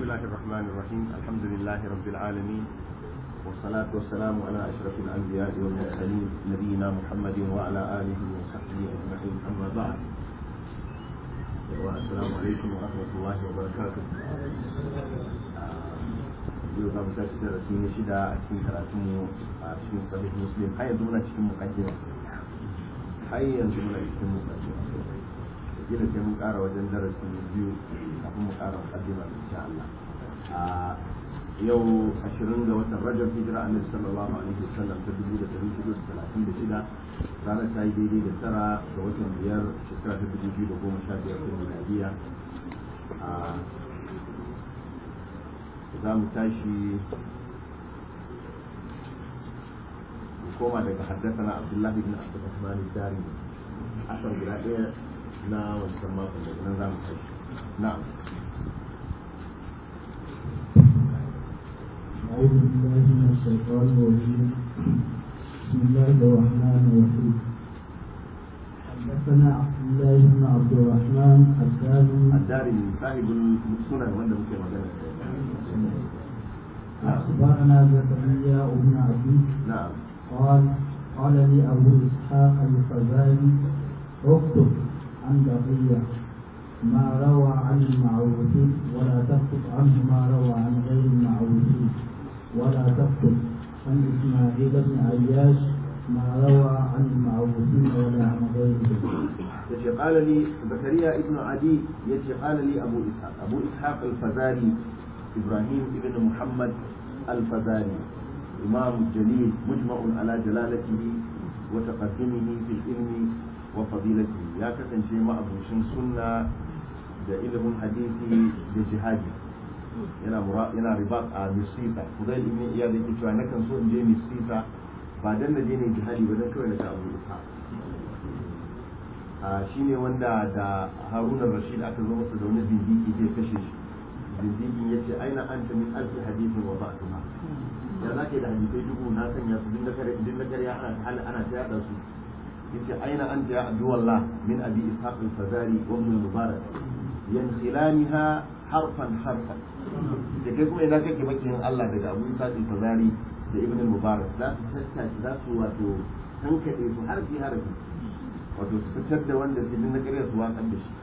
الله الرحمن الرحيم الحمد لله رب العالمين والصلاة والسلام على أشرف الأنبياء والمرسلين نبينا محمد وعلى آله وصحبه أجمعين أما بعد والسلام عليكم ورحمة الله وبركاته yau za mu tashi da rasu ne shida a cikin karatunmu a cikin sahih muslim har yanzu muna cikin mukaddima har yanzu muna cikin mukaddima gina sai mun kara wajen darasi biyu kafin mu kara mukaddima insha Allah a yau 20 ga watan Rajab hijira annabi sallallahu alaihi wasallam ta 1436 ranar ta yi daidai da tara ga watan biyar shekara ta 2015 ta miladiya a za mu tashi mu koma daga haddasa abdullahi bin abdurrahman dari asar guda ɗaya na wancan makon daga nan za mu tashi na'am أعوذ بالله من الشيطان الرجيم بسم الله الرحمن الرحيم حدثنا عبد الله بن عبد الرحمن الثاني الداري صاحب السنن wanda muke magana أخبرنا زكريا بن عبد na'am قال قال لي أبو إسحاق الفزاري اكتب عن بقية ما روى عن المعروفين ولا تكتب عنه ما روى عن غير المعروفين ولا تكتب عن إسماعيل بن عياش ما روى عن المعروفين ولا عن غيرهم yace qala li zakariya ibn adi yace qala li abu ishaq abu ishaq al-fazari ibrahim ibn muhammad al-fazari imam jalil mujma'un ala jalalatihi wa taqaddumihi fil ilmi wa fadilatihi ya kasance ma'abucin sunna da ilimin hadisi da jihadi yana mura yana ribat a misisa kudai ibn iyad yake cewa nakan so in je misisa ba dan na je ne jihadi ba dan kawai na ga abu ishaq shi ne wanda da haruna rashid aka zo masa da wani zindiki zai kashe shi zindikin ya ce aina an ta min alfi hadithin wa ba'atuha ya za ka yi da hadithai dubu na sanya su din na karya ana ta hali ana ta yada su ya ce aina an ta ya abduwallah min abi ishaq al-fazari wa ibn mubarak yankhilaniha harfan harfan da kai kuma idan kake makiyin Allah daga abu ishaq al-fazari da ibn mubarak za su tattace za su wato tankade su harfi harfi wato su fitar da wanda ke na ƙarya su waƙar da shi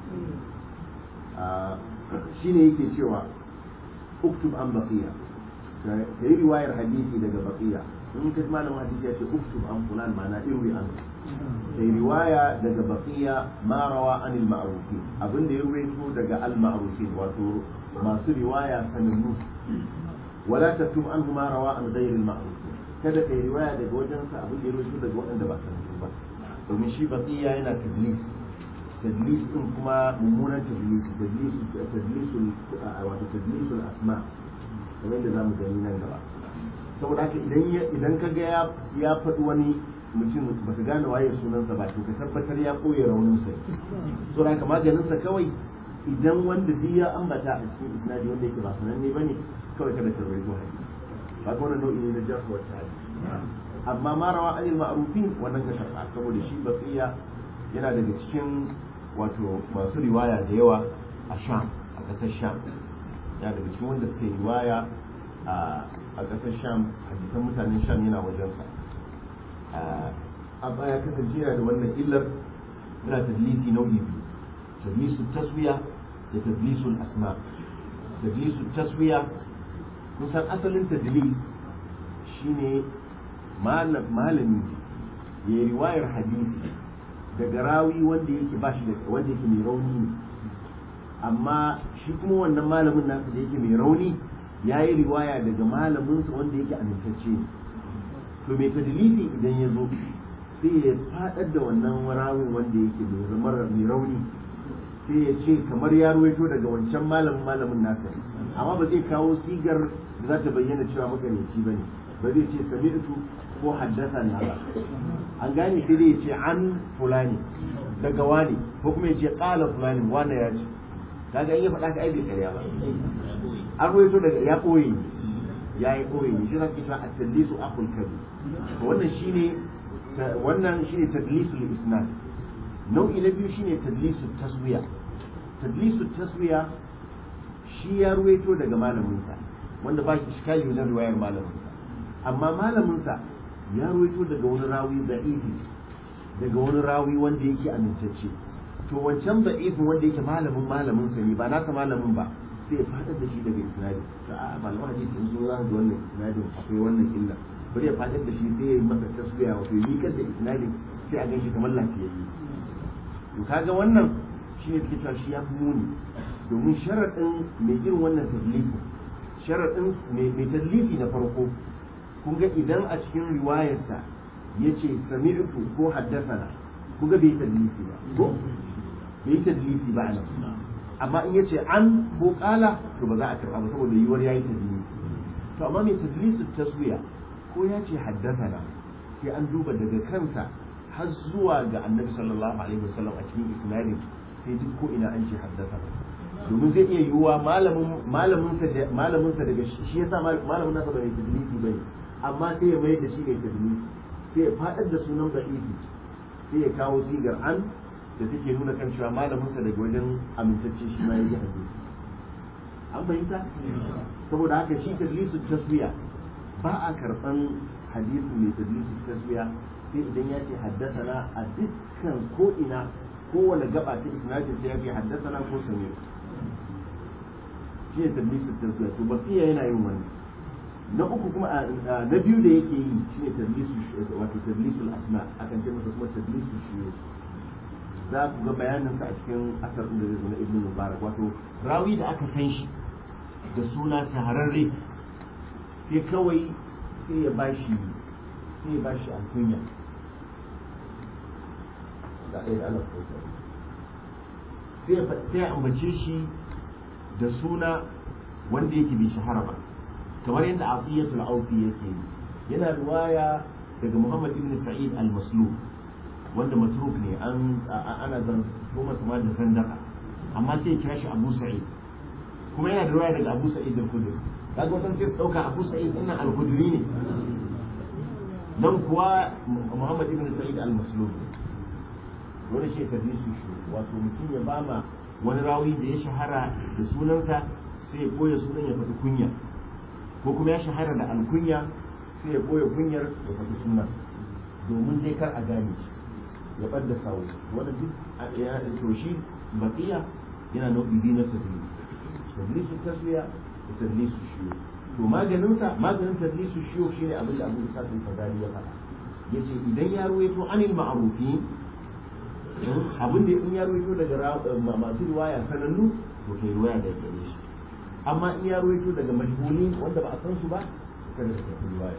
shi ne yake cewa uktub an baqiya ka yi riwayar hadisi daga baqiya in ka malamin hadisi ya ce uktub an fulan ma'ana irwi an ka yi riwaya daga baqiya ma rawa anil ma'rufin abin da ya ruwaito daga al ma'rufin wato masu riwaya sanannu wala taktub anhu ma rawa an ghayril ma'rufin kada ka yi riwaya daga wajensa abin da ya ruwaito daga waɗanda ba sanannu ba domin shi baqiya yana tadlis tadlis din kuma mummunan tadlis tadlis tadlisul wato tadlisul asma kamar da zamu gani nan gaba saboda haka idan idan ka ga ya ya faɗi wani mutum baka gane waye sunansa ba to ka tabbatar ya koya raunin sa saboda haka maganin sa kawai idan wanda duk ya ambata a cikin isnadi wanda yake ba sananne bane kawai kada ka rawaito hadisi ba ga wannan nau'i ne na jarh wa ta'dil amma ma rawa anil ma'rufin wannan ka karba saboda shi baqiya yana daga cikin wato masu riwaya da yawa a sham a ƙasar sham yana daga cikin wanda suke riwaya a ƙasar sham hadisan mutanen sham yana wajensa a baya kasance yana da wannan illar yana tadlisi nau'i biyu tadlisu taswiya da tadlisul asma tadlisu taswiya kusan asalin tadlis shine malami ya yi riwayar hadisi daga rawi wanda yake ba shi da wanda yake mai rauni ne amma shi kuma wannan malamin nasa da yake mai rauni ya yi riwaya daga malaminsa wanda yake amintacce ne to mai tadlisi idan ya zo sai ya fadar da wannan rawin wanda yake mai rauni sai ya ce kamar ya ruwaito daga wancan malamin malamin nasa amma ba zai kawo sigar da za ta bayyana cewa magareci ba ne ba zai ce sami'tu ko haddasa na ba an gane sai dai ya ce an fulani daga wani ko kuma ya ce qala fulani wanda ya ce kaga in ya faɗa ka aibe ƙarya ba an ruwaito daga ya koyi ya yi koyi ne shi zaki cewa at-tadlisu aqul kabi to wannan shine wannan shine tadlisul isnad nau'i na biyu shine tadlisu taswiya tadlisu taswiya shi ya ruwaito daga malaminsa wanda ba shi shikali wajen riwayar malaminsa amma malaminsa ya ruwaito daga wani rawi da'ifi daga wani rawi wanda yake amintacce to wancan da'ifin wanda yake malamin malaminsa ne ba nasa malamin ba sai ya fadar da shi daga isnadi to a malaman hadisi in zo za ga wannan isnadin akwai wannan illa bari ya fadar da shi sai ya yi masa tasbiya wato ya miƙar da isnadin sai a ganshi kamar lafiyayye to kaga wannan shi ne take cewa shi ya fi muni domin sharaɗin mai irin wannan tadlisi sharaɗin mai tadlisi na farko kun ga idan a cikin riwayarsa ya ce sami'tu ko haddasana kun ga bai tadlisi ba ko bai tadlisi ba nan amma in yace an ko kala to ba za a karɓa ba saboda yiwuwar yayi tadlisi to amma mai tadlisu taswiya ko ya ce haddasana sai an duba daga kansa har zuwa ga annabi sallallahu alaihi wasallam a cikin isnadin sai duk ko ina an ce haddasa domin zai iya yiwuwa malamin malamin sa malamin sa daga shi yasa malamin nasa bai tadlisi bane amma sai ya mai da shi mai tadlisi sai ya fadar da sunan da'ifi sai ya kawo sigar an da take nuna kan cewa malamin sa daga wajen amintacce shi ma ya ji hadisi an fahimta saboda haka shi tadlisu taswiya ba a karban hadisi mai tadlisu taswiya sai idan ya ce haddasana a dukkan ko ina kowane gaba ta isnadin sai ya ce haddasana ko sami shi ne tadlisu taswiya to baqiya yana yin wani na uku kuma na biyu da yake yi shi ne tadlisu wato tadlisul asma akan ce masa kuma tadlisu shiyo za ku ga bayanin sa a cikin asar da zai zo na ibnu mubarak wato rawi da aka san shi da suna shahararre sai kawai sai ya bashi sai ya bashi alkunya da ɗaya da Allah sai ya ambace shi da suna wanda yake bai shahara ba kamar yadda afiyatul aufi yake yi yana riwaya daga Muhammad ibn Sa'id al-Maslub wanda matruk ne an ana zan goma sama da sandaka amma sai ya kira shi Abu Sa'id kuma yana da riwaya daga Abu Sa'id al-Khudri kaga wannan sai dauka Abu Sa'id din al-Khudri ne dan kuwa Muhammad ibn Sa'id al-Maslub wani shi tadlisu shi wato mutum ya bama wani rawi da ya shahara da sunansa sai ya koya sunan ya faɗi kunya ko kuma ya shahara da alkunya sai ya koya kunyar ya faɗi sunan domin dai kar a gane shi ya ɓadda sawo wanda duk ya to shi baqiya yana nau'i biyu na tadlis tadlisu taswiya da tadlisu shiyo to maganinsa maganin tadlisu shiyo shine abin da Abu Isa al-Fadali ya faɗa yace idan ya ruwaito anil ma'rufin abin da in ya ruwaito daga masu riwaya sanannu to kai riwaya daga gare shi amma in ya ruwaito daga majhuli wanda ba a san su ba kada ka tafi riwaya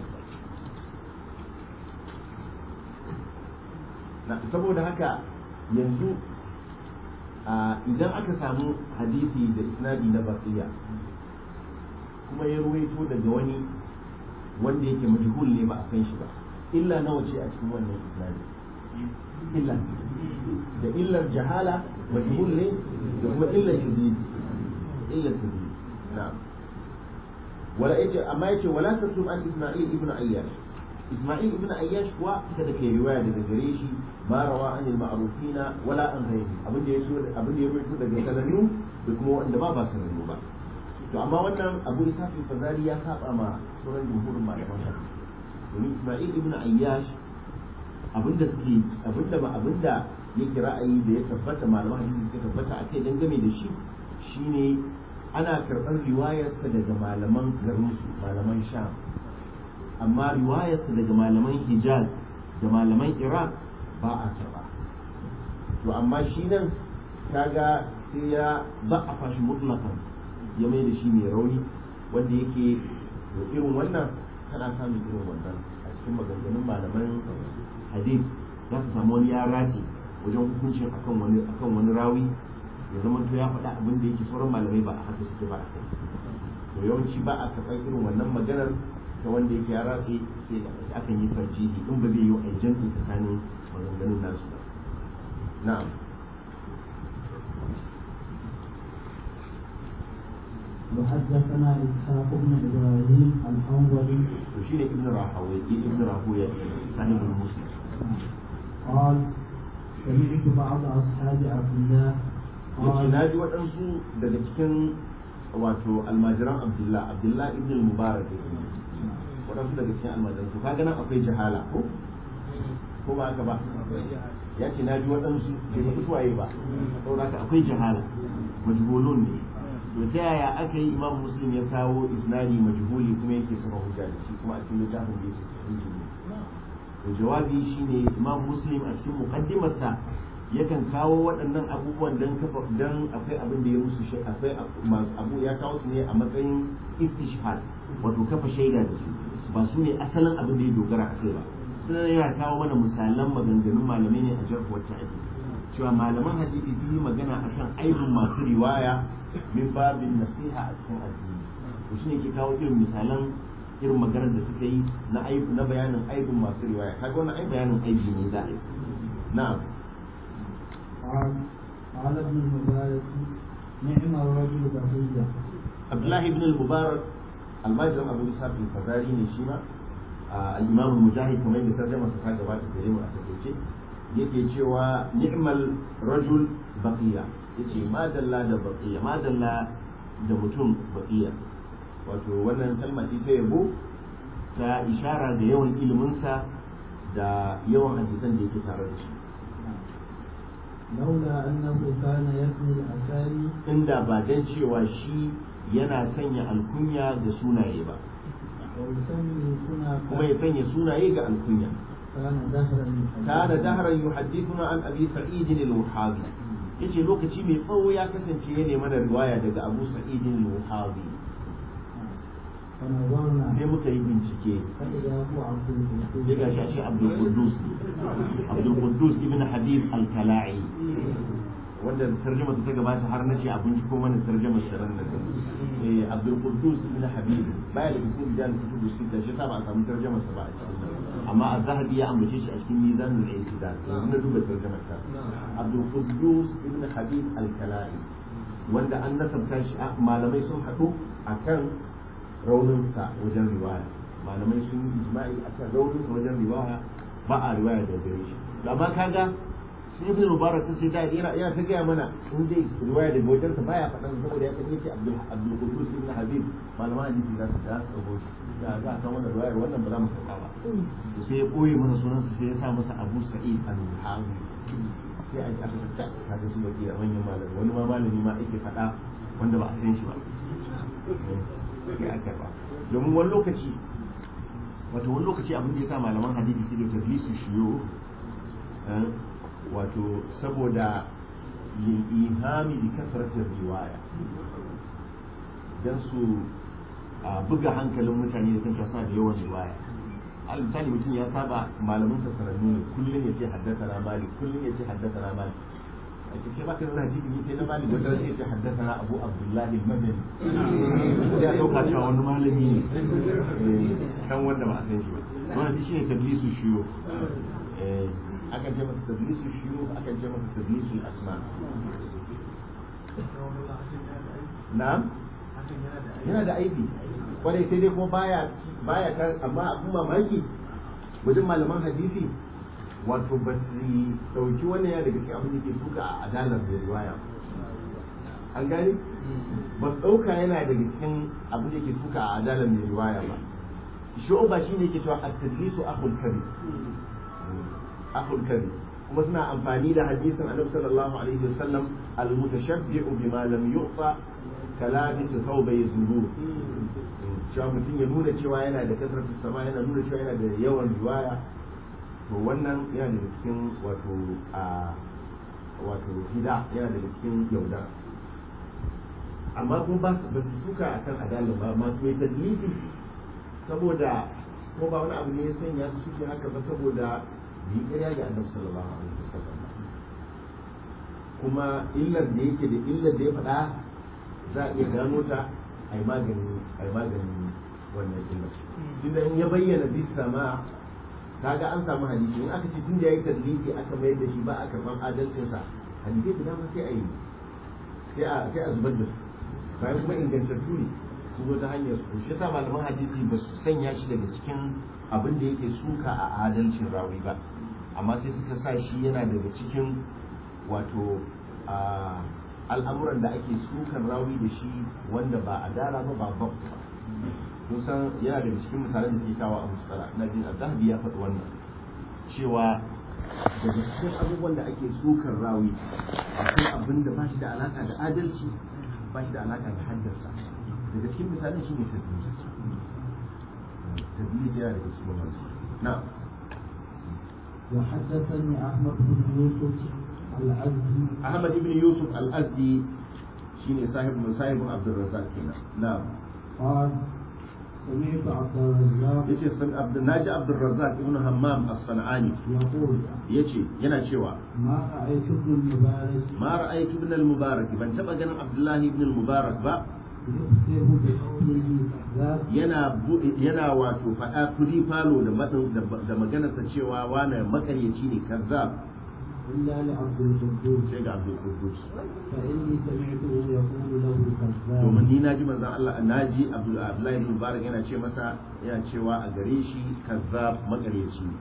na saboda haka yanzu idan aka samu hadisi da isnadi na baqiya kuma ya ruwaito daga wani wanda yake majhul ne ba a san shi ba illa nawa ce a cikin wannan isnadi illa da illar jahala majhul ne da kuma illar tadlis illar tadlis na'am wala yace amma yace wala tasum an isma'il ibn ayyash isma'il ibn ayyash kuwa kada kai riwaya daga gare shi ma rawa an al-ma'rufina wala an ghayri abin da yaso abin da ya rubuto daga sanannu da kuma wanda ba ba sanannu ba to amma wannan abu isa fazari ya saba ma sauran jumhurin malaman hadisi domin isma'il ibn ayyash abinda suke abinda ba abinda yake ra'ayi da ya tabbata malaman hadisi suka tabbata a kai dangane da shi shine ana karɓar riwayarsa daga malaman garinsu malaman sham amma riwayarsa daga malaman hijaz da malaman iraq ba a karɓa to amma shi nan kaga sai ya ba a fashi mutlakan ya mai da shi mai rauni wanda yake irin wannan kana samun irin wannan a cikin maganganun malaman hadith za su samu wani ya rage wajen hukuncin akan wani akan wani rawi ya zama to ya faɗa abin da yake sauran malamai ba a haka suke ba a kai to yawanci ba a karɓar irin wannan maganar ta wanda yake ya ratse sai akan yi tarjihi in ba zai yi a jam'i tsakanin maganganun nasu ba na'am وحدثنا إسحاق بن إبراهيم الحنظلي وشين ابن راهوي ابن راهوي صاحب المسلم قال سمعت بعض أصحاب عبد الله yace قال na ji waɗansu daga cikin wato almajiran abdullah abdullah ibn al-mubarak waɗansu daga cikin almajiran to kaga nan akwai jahala ko ko ba haka ba ya ce na ji waɗansu bai faɗi suwaye ba saboda haka akwai jahala majhulun ne to ta yaya aka yi imam muslim ya kawo isnadi majhuli kuma yake kafa hujja da shi kuma a cikin littafin da yake sahihi ne to jawabi shine imam muslim a cikin muqaddimarsa yakan kawo waɗannan abubuwan dan kafa dan akwai abin da ya musu shi akwai abu ya kawo su ne a matsayin istishhad wato kafa shaida da su ba su ne asalin abin da ya dogara a kai ba sai yana kawo mana misalan maganganun malamai ne a jarhu wata ake cewa malaman hadisi sun yi magana akan aibin masu riwaya min babin nasiha a cikin addini to shine ke kawo irin misalan irin maganar da suka yi na aibu na bayanin aibin masu riwaya kaga wannan ai bayanin aibi ne za a yi na'am قال قال ابن المبارك نعم الرجل بقية Abdullahi ibn al-Mubarak almajirin Abu Isa bin Fazari ne shi ma al-Imam Mujahid kamar da tarjama sa ta gabata gare mu a takeice yake cewa ni'mal rajul baqiya yace madalla da baqiya madalla da mutum baqiya wato wannan kalma ce ta yabo ta ishara da yawan iliminsa da yawan hadisan da yake tare da shi لولا أنه كان يبني الأسامي inda ba dan cewa shi yana sanya alkunya da sunaye ba ويسمي كنا kuma ya sanya sunaye ga alkunya كان دهرا kana dahran yuhaddithuna an abi sa'id al-wuhabi yace lokaci mai tsawo ya kasance ya nemi da riwaya daga abu sa'id al-wuhabi فنظرنا sai muka yi bincike فإذا هو عبد القدوس sai ga shi ashe abdul quddus abdul quddus ibn habib al-kala'i wanda tarjuma ta gabata har nace a binciko mana tarjumar sharan nan eh abdul quddus ibn habib baya da cikin rijal kutubu sita shi sa ba a samu tarjumar sa ba a cikin nan amma az-zahabi ya ambace shi a cikin mizanul i'tidal yanzu na duba tarjumar sa abdul quddus ibn habib al-kala'i wanda an nasabta shi malamai sun haɗu akan rauninsa wajen riwaya malamai sun yi ijma'i akan rauninsa wajen riwaya ba a riwaya da gare shi to amma kaga sai ibn mubarak sun ce da yana yana ta gaya mana in dai riwaya daga wajen sa baya faɗan saboda ya san yace abdul abdul qudus ibn habib malaman hadisi za su da su dauko shi da za a san wannan riwayar wannan ba za mu karɓa ba to sai ya koyi mana sunansa sai ya sa masa abu sa'id al-hawi sai a aka ta kaga su baki manyan malami wani ma malami ma yake faɗa wanda ba a san shi ba sai aka ba domin wani lokaci wato wani lokaci abin da ya sa malaman hadisi su da tadlisu shiyo wato saboda yin ihami da kasaratin riwaya don su buga hankalin mutane da kanta suna da yawan riwaya al misali mutum ya saba malamin sa sanannu ne kullum ya ce haddasa na malik kullum ya ce haddasa na malik a cikin baka zana hadisi ne sai na malik wanda zai ce haddasa na abu abdullahi al-madani ya dauka cewa wani malami ne kan wanda ba a san shi ba wannan shi ne tablisu shiyo akan ce masa tablisu shiyo akan ce masa tablisu asma na'am yana da aibi kwarai sai dai kuma baya baya kan amma abun mamaki wajen malaman hadisi wato ba su dauki wannan ya daga cikin abin da ke suka a adalar da riwaya an gani ba su dauka yana daga cikin abin da ke suka a adalar mai riwaya ba shu'uba shine yake cewa at-tadlisu akhul kabir akhul kabir kuma suna amfani da hadisin annabi sallallahu alaihi wasallam al-mutashabbi'u bima lam yu'ta kalabis thawbay zuru cewa mutum ya nuna cewa yana da kasar sama yana nuna cewa yana da yawan riwaya to wannan yana daga cikin wato a wato hida yana daga cikin yaudara amma kuma ba su suka akan adalin ba masu mai tadlisi saboda ko ba wani abu ne ya sanya su suke haka ba saboda yi ƙarya ga annabi sallallahu alaihi wasallam kuma illar da yake da illar da ya faɗa za a iya gano ta ai magani ai magani wannan illar tunda in ya bayyana bi sama kaga an samu hadisi in aka ce tun da yayi tadlisi aka mayar da shi ba a karban adalcinsa hadisi da dama sai a yi sai a sai a zubar da su bayan kuma ingantattu ne su zo ta hanyar su shi yasa malaman hadisi ba su sanya shi daga cikin abin da yake suka a adalcin rawi ba amma sai suka sa shi yana daga cikin wato a al'amuran da ake sukan rawi da shi wanda ba a dara ba ba ba kun san yana daga cikin misalan da ke kawo a musala na jin azhabi ya faɗi wannan cewa daga cikin abubuwan da ake sukan rawi akwai abin da ba shi da alaka da adalci ba shi da alaka da haddarsa daga cikin misalin shi ne tadbir tadbir yana daga cikin wannan na'am وحدثني أحمد بن يوسف العزي أحمد بن يوسف الأزدي شيني صاحب من صاحب عبد الرزاق هنا نعم قال سمعت عبد الرزاق yace san Abdul Naji Abdul Razzaq ibn Hammam as-Sanani يقول yace yana cewa ما رأيت ابن المبارك ma ra'aytu ibn al-Mubarak ban taba ganin Abdullah ibn al-Mubarak ba يخبر بقوله كذاب yana bu- yana wato faɗa kudi falo da matsin da maganarsa cewa wani makaryaci ne kazzab إلا لعبد القدوس sai ga Abdul Quddus فإني سمعته يقول له كذاب domin ni naji manzon Allah naji Abdul Abdullah ibn Mubarak yana ce masa yana cewa a gare shi kazzab makaryaci ne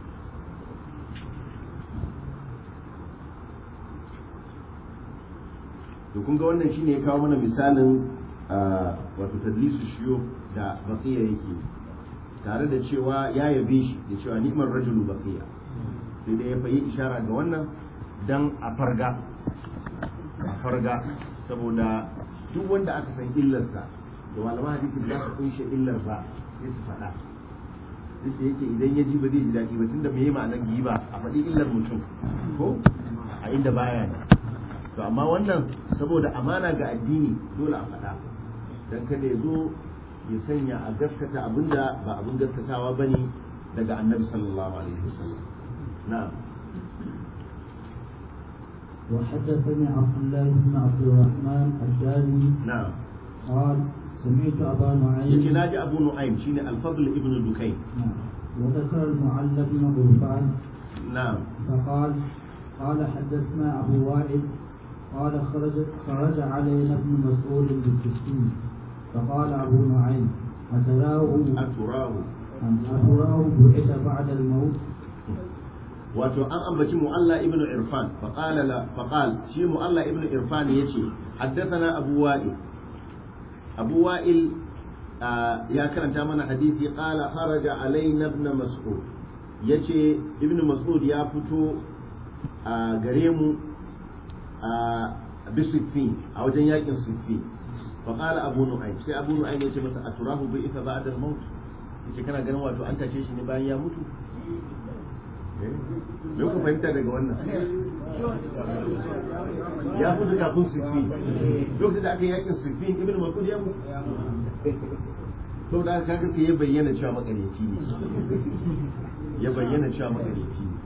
to kun ga wannan shine ya kawo mana misalin ah, wato tadlisu shiyo da baqiya yake tare da cewa ya yabe shi da cewa ni'mar rajulu baqiya sai dai ya fayi ishara ga wannan dan a farga a farga saboda duk wanda aka san illarsa da malaman hadisi ba su kunshe illar ba sai su faɗa duk da yake idan ya ji ba zai ji daɗi ba tunda me ma'anar giba a faɗi illar mutum ko a inda baya ne to amma wannan saboda amana ga addini dole a faɗa dan kada ya zo ya sanya a gaskata abinda ba abin gaskatawa bane daga annabi sallallahu alaihi wasallam na'am وحدثني عبد الله بن عبد الرحمن الدارمي na'am قال سمعت أبا yace نعيم naji abu nu'aym shine al-fadl ibn dukayn نعم. وذكر المعلى بن غرفان na'am فقال قال حدثنا أبو وائل قال خرج خرج علينا ابن مسعود بالسكين فقال أبو نعيم أتراه aturahu أم أتراه بعث بعد الموت wato an ambaci mu'alla ibn irfan faqala la faqal shi mu'alla ibn irfan yace haddathana abu wa'il abu wa'il ah, ya karanta mana hadisi qala kharaja alaina ibn mas'ud yace ibn mas'ud ya fito a gare mu a bisiffin a wajen yakin siffin faqala abu nu'aym sai abu nu'aym yace masa aturahu bi ifa ba'da al-maut yace kana ganin wato an tace shi ne bayan ya mutu me ku fahimta daga wannan ya mutu kafin sufi lokacin da aka yi yakin sufi ibn mas'ud ya mutu to da kaga sai ya bayyana cewa makareci ne ya bayyana cewa makareci ne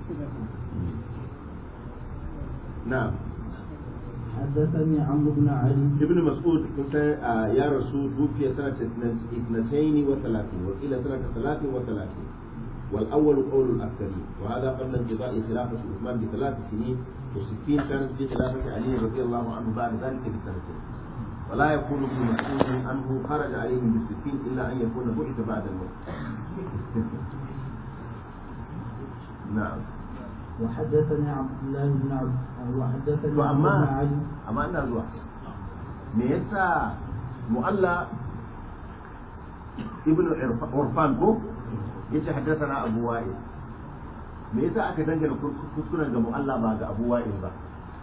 na'am حدثني عمرو بن علي ابن مسعود كنت يا رسول توفي سنة اثنتين وثلاثين وقيل سنة ثلاث وثلاثين والأول قول الأكثرين وهذا قبل انقضاء خلافة عثمان بثلاث سنين وستين كانت في خلافة علي رضي الله عنه بعد ذلك بسنتين ولا يكون ابن مسعود أنه خرج عليهم بالستين إلا أن يكون بعث بعد الموت نعم وحدثني عبد الله بن عبد وحدثني to عمرو بن amma علي amma ina zuwa me yasa mu'alla ibn urfan ko yace haddathana abu wa'il me yasa aka dangana kuskuren ga mu'alla ba ga abu wa'il ba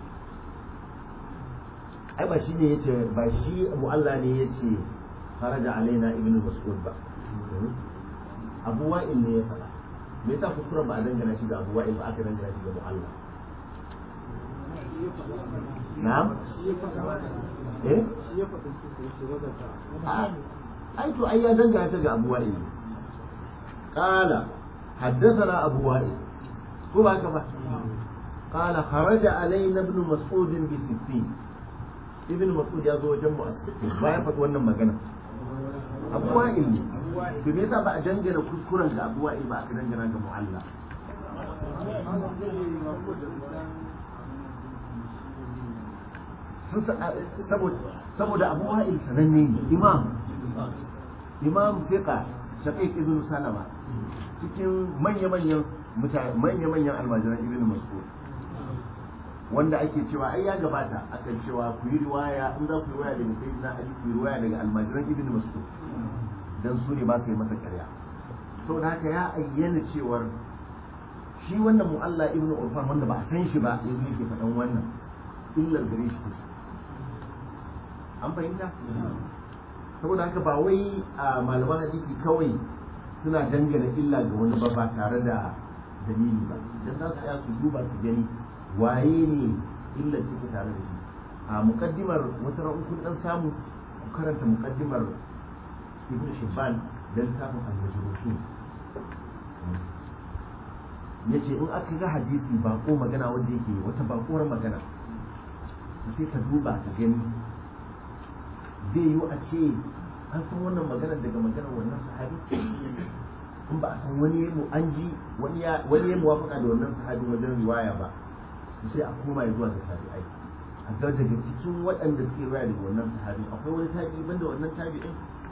ai ba shi ne yace ba shi mu'alla ne yace faraja alaina ibn mas'ud ba abu wa'il ne ya faɗa me yasa kuskuren ba a dangana shi ga abu wa'il ba aka dangana shi ga mu'alla na'am eh ai to ai ya dangana ta ga abu wa'il qala حدثنا أبو وائل هو هكذا قال خرج علينا ابن مسعود بستين ابن مسعود يا زوج جمع الستين بايا فتوانا مغانا أبو وائل to me yasa ba a dangana kuskuren ga abu wa'il ba aka dangana ga mu'alla saboda abu wa'il sananne ne imam imam fiqa shaqiq ibn salama cikin manya-manyan mutane manya-manyan almajiran ibn mas'ud wanda ake cewa ai ya gabata akan cewa ku yi riwaya in za ku yi riwaya daga sayyidina ali ku yi riwaya daga almajiran ibn mas'ud dan su ne ba su yi masa ƙarya saboda haka ya ayyana cewar shi wannan mu'alla ibn urfan wanda ba a san shi ba yanzu yake faɗan wannan illar gare shi take an fahimta saboda haka ba wai a malaman hadisi kawai suna dangana illa ga wani ba ba tare da dalili ba idan za su tsaya su duba su gani waye ne illar take tare da shi a mukaddimar wata ran kun dan samu ku karanta mukaddimar ibn shibban da littafin al-majruhin yace in aka ga hadisi bako magana wanda yake wata bakuwar magana sai ka duba ka gani zai yi a ce an san wannan magana daga maganar wannan sahabi in ba a san wani mu an ji wani ya wani ya muwafaka da wannan sahabi wajen riwaya ba sai a koma ya zuwa ga tabi'ai a ga daga cikin waɗanda suke riwaya daga wannan sahabi akwai wani tabi'i banda wannan tabi'in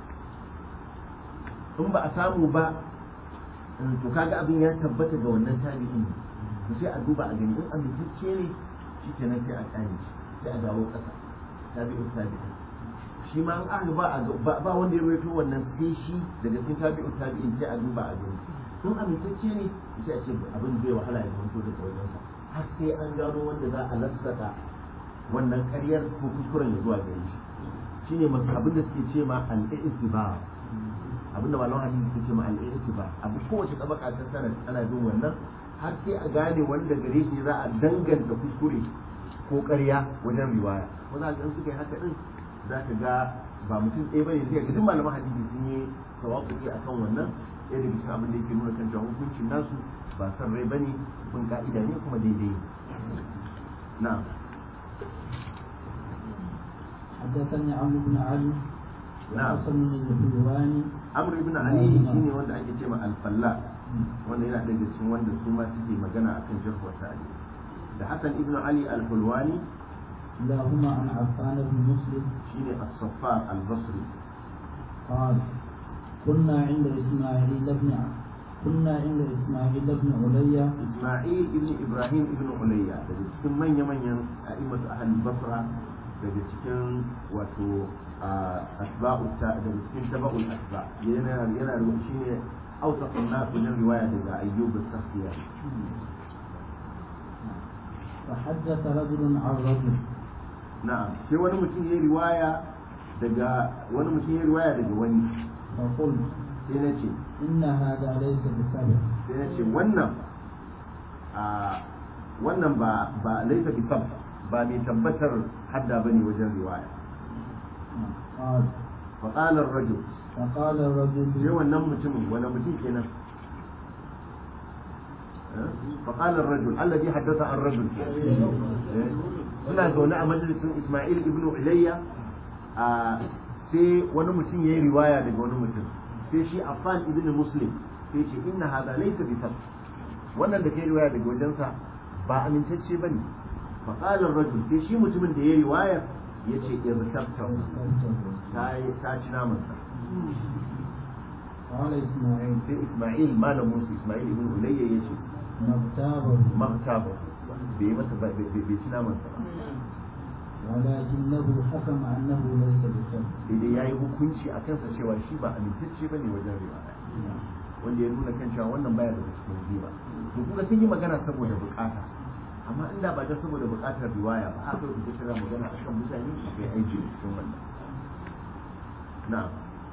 in ba a samu ba to kaga abin ya tabbata ga wannan tabi'in to sai a duba a gani in amintacce ne shi kenan sai a kane sai a dawo ƙasa tabi'in tabi'in shi ma an aka ba ba wanda ya rawaito wannan sai shi daga cikin tabi'in tabi'in sai a duba a gani in amintacce ne sai a ce abin zai wahala ya zanto daga wajensa har sai an gano wanda za a lassaka wannan ƙaryar ko kuskuren ya zuwa gare shi shine masu abin da suke ce ma al-i'tibar abin da malaman hadisi suke ce ma al-i'tibar abu kowace tabaka ta sanad ana bin wannan har sai a gane wanda gare shi za a danganta kuskure ko ƙarya wajen riwaya wanda ga suka yi haka din za ka ga ba mutum ɗaya bane zai ga duk malaman hadisi sun yi tawakkuli akan wannan ɗaya daga cikin abin da yake nuna kan cewa hukuncin nasu ba san rai bane kun ka'ida ne kuma daidai na'am حدثني عمرو بن علي نعم. وحسن الحلواني amr ibn ali shine wanda ake ce ma al-fallas wanda yana daga cikin wanda su ma suke magana akan jarh wa ta'dil da hasan ibn ali al-hulwani كلاهما عن عفان بن مسلم shine as-saffar al-basri قال كنا عند إسماعيل بن ع- كنا عند إسماعيل بن عليا isma'il ibn ibrahim ibn ulayya daga cikin manya-manyan a'immatu ahli basra daga cikin wato a, asba'u ta daga cikin taba'ul asba yana yana da shine awsaqun nas wajen riwaya daga ayyub as-sakhtiya فحدث رجل عن رجل na'am sai wani mutum ya riwaya daga wani mutum ya riwaya daga wani فقلت sai na ce إن هذا ليس بسبب sai na ce wannan a wannan ba ba laifa bi tab ba mai tabbatar hadda bane wajen riwaya قال fa qala ar-rajul فقال الرجل sai wannan mutumin wani mutum kenan fa qala ar-rajul alladhi haddatha ar-rajul Eh, suna zaune a majalisin Isma'il ibn Ulayya a sai wani mutum yayi riwaya daga wani mutum sai shi Affan ibn Muslim sai ce inna hadha laysa bi tab wannan da kai riwaya daga wajensa ba amintacce bane fa qala ar-rajul sai shi mutumin da yayi riwaya yace irtabta ta ta ci naman sa قال إسماعيل sai Isma'il malamin su Isma'il ibn Ulayya yace مغتابه maktaba bai masa bai bai ci naman sa ba ولكنه حكم أنه ليس بسبب sai dai yayi hukunci a kansa cewa shi ba amintacce bane wajen riwaya wanda ya nuna kan cewa wannan baya daga cikin riba to kuma sun yi magana saboda bukata amma inda ba ta saboda bukatar riwaya ba haka ku kira magana akan mutane akwai aiki da cikin wannan na'am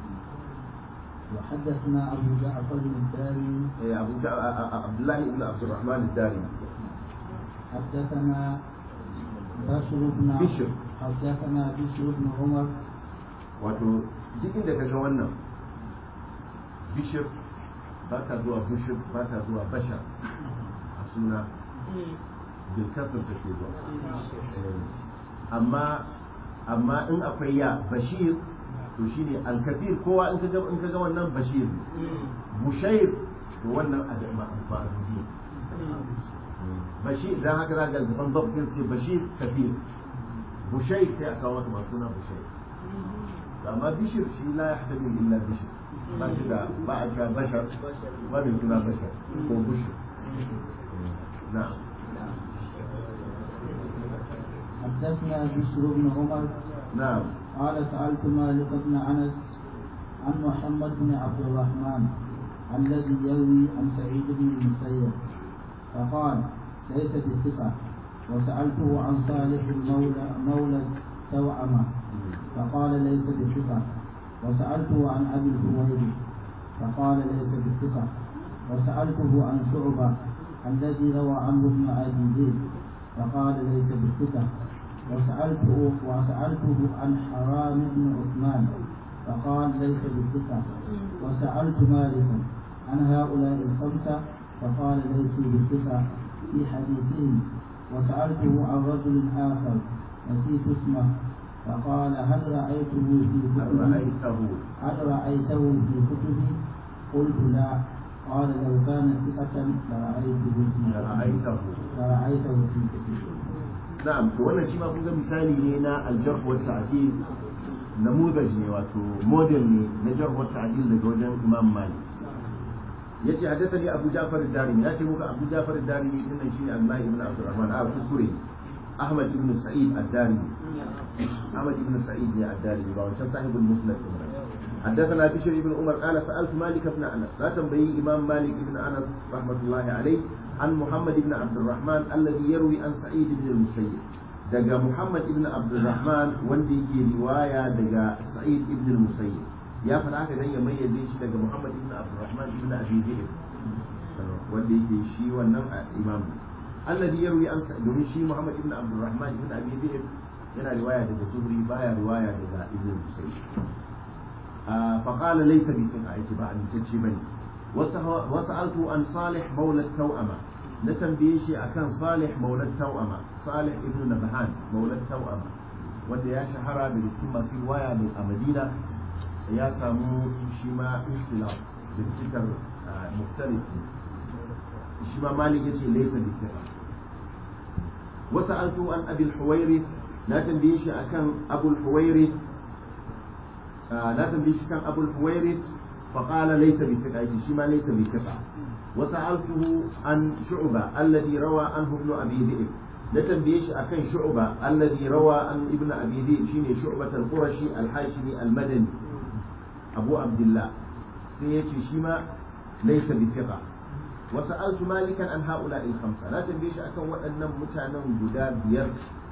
وحدثنا أبو جعفر الدارمي eh abu Ja- a- a- a- abdullahi ibn abdurrahman ad-dari حدثنا بشر بن بشر. حدثنا بشر بن عمر wato duk inda ka ga wannan bishir ba ta zuwa bishir ba ta zuwa bashar a suna bilkasar ta ke zuwa Eh, amma amma in akwai ya bashir to shine alkafir kowa in ka ga in ka ga wannan bashir ne. bushair to wannan a da ma ba a duniya bashir dan haka za ga gaban babban sai bashir kafir bushair sai a kawo masa masu suna bushair amma bishir shi la ya haɗa illa bishir ba shi da ba a cewa bashar ba mai suna bashar ko bishir na'am حدثنا بشر بن عمر نعم قال سألت مالك بن أنس عن محمد بن عبد الرحمن الذي يروي عن سعيد بن المسيب فقال ليس بثقة وسألته عن صالح مولى مولى توأمة فقال ليس بثقة وسألته عن أبي الهويري فقال ليس بثقة وسألته عن شعبة الذي روى عنه ابن أبي زيد فقال ليس بثقة وسألته وسألته عن حرام بن عثمان فقال ليس بثقة وسألت مالكا عن هؤلاء الخمسة فقال ليسوا بثقة في حديثهم وسألته عن رجل آخر نسيت اسمه فقال هل رأيته في هل كتبه رأيته هل رأيته في كتبه قلت لا قال لو كان ثقة لرأيته في رأيته لرأيته في كتبه na'am to wannan shi ma kun ga misali ne na aljarh wa ta'dil namudaj ne wato model ne na jarh wa ta'dil daga wajen Imam Malik yace hadathani Abu Ja'far ad-Darimi ya ce muka Abu Ja'far ad-Darimi din nan shine Allah ibn Abdurrahman a kuskure Ahmad ibn Sa'id ad-Darimi Ahmad ibn Sa'id ne ad-Darimi ba wancan sahibul Musnad din ba حدثنا بشر بن عمر قال سألت مالك بن أنس لا تنبئي إمام مالك بن أنس رحمة الله عليه عن محمد بن عبد الرحمن الذي يروي عن سعيد بن المسيب دقا محمد بن عبد الرحمن وندي كي رواية دقا سعيد بن المسيب يا فلاك دي يميز ليش دقا محمد بن عبد الرحمن بن أبي ذئب وندي كي شي ونم إمام الذي يروي عن سعيد domin shi محمد بن عبد الرحمن بن أبي ذئب yana riwaya daga zuhri baya riwaya daga ibn musayyib فقال ليس بثقة يتبع أن تجيبني وسألت عن صالح مولى التوأمة نتنبيشي أكان صالح مولى التوأمة صالح ابن نبهان مولى التوأمة wanda ya shahara daga cikin masu riwaya a madina ya samu shi ma ikhtilaf da cikar muktalif shi ma malik yace laysa bi thiqa wa sa'altu an abi al-huwairi na tambaye shi akan abu al-huwairi لا تنبيش كان أبو الحويرث فقال ليس بثقة شيما ليس بثقة وسألته عن شعبة الذي روى عنه ابن أبي ذئب لا تنبيش أكن شعبة الذي روى عن ابن أبي ذئب شيني شعبة القرشي الحاشمي المدني أبو عبد الله سيتي شيما ليس بثقة وسألت مالكا عن هؤلاء الخمسة لا تنبيش أكن وأن متانا جداد بير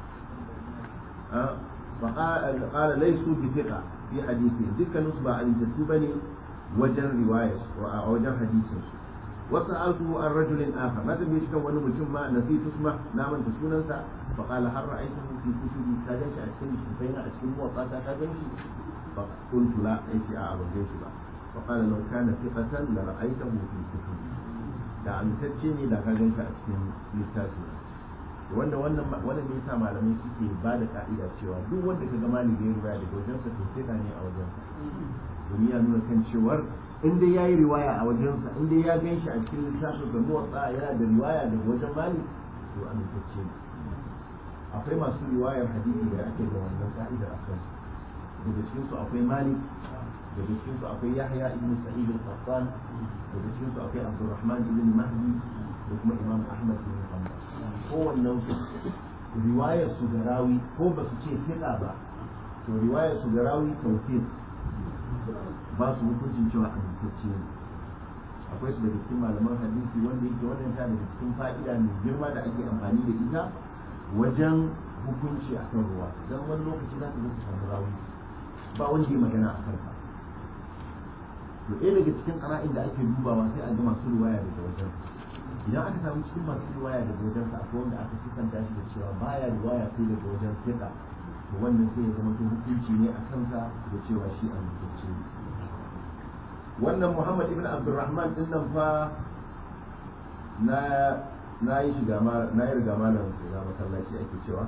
فقال قال ليسوا بثقة في حديثه ذكر نصب عن تتوبني وجن رواية وجن حديثه وسألته عن رجل آخر ما تبي يشكو أنه مجمع نسيت اسمه نام تسونا فقال هل رأيته في كتب كاجنش أشكن بين أشكن وقاتا كاجنش فقلت لا أيش أعظم جيش فقال لو كان ثقة لرأيته في كتب da amintacce ne da ka ganshi a cikin littafi wanda wannan wannan ne yasa malamai suke ba da ka'ida cewa duk wanda ka ga malami ya riwaya daga wajensa to sai ne a wajensa domin ya nuna kan cewar in dai yayi riwaya a wajensa in dai ya ganshi a cikin littafin da muwatsa yana da riwaya daga wajen malik to amintacce ne akwai masu riwayar hadisi da ake da wannan ka'ida a kansu daga cikin su akwai malik daga cikin su akwai yahya ibn sa'id al-qattan daga cikin su akwai abdurrahman ibn mahdi da kuma imam ahmad ibn hanbal kowannen su riwayar su ga rawi ko ba su ce fiɗa ba to riwayar su ga rawi tawfiq ba su hukuncin cewa amintacce ne akwai su daga cikin malaman hadisi wanda yake wannan ta daga cikin fa'ida mai girma da ake amfani da ita wajen hukunci a kan ruwa don wani lokaci za ka zo ka samu rawi ba wanda ya magana a kansa to ɗaya daga cikin ƙara'in da ake dubawa sai a ga masu riwaya daga wajen idan aka samu cikin masu riwaya daga wajen sa akwai wanda aka sifanta shi da cewa baya riwaya sai daga wajen fiɗa to wannan sai ya zama hukunci ne a kansa da cewa shi a mutunci ne wannan muhammad ibn abdurrahman din nan fa na na yi shiga ma na yi riga malam shiga masallaci ake cewa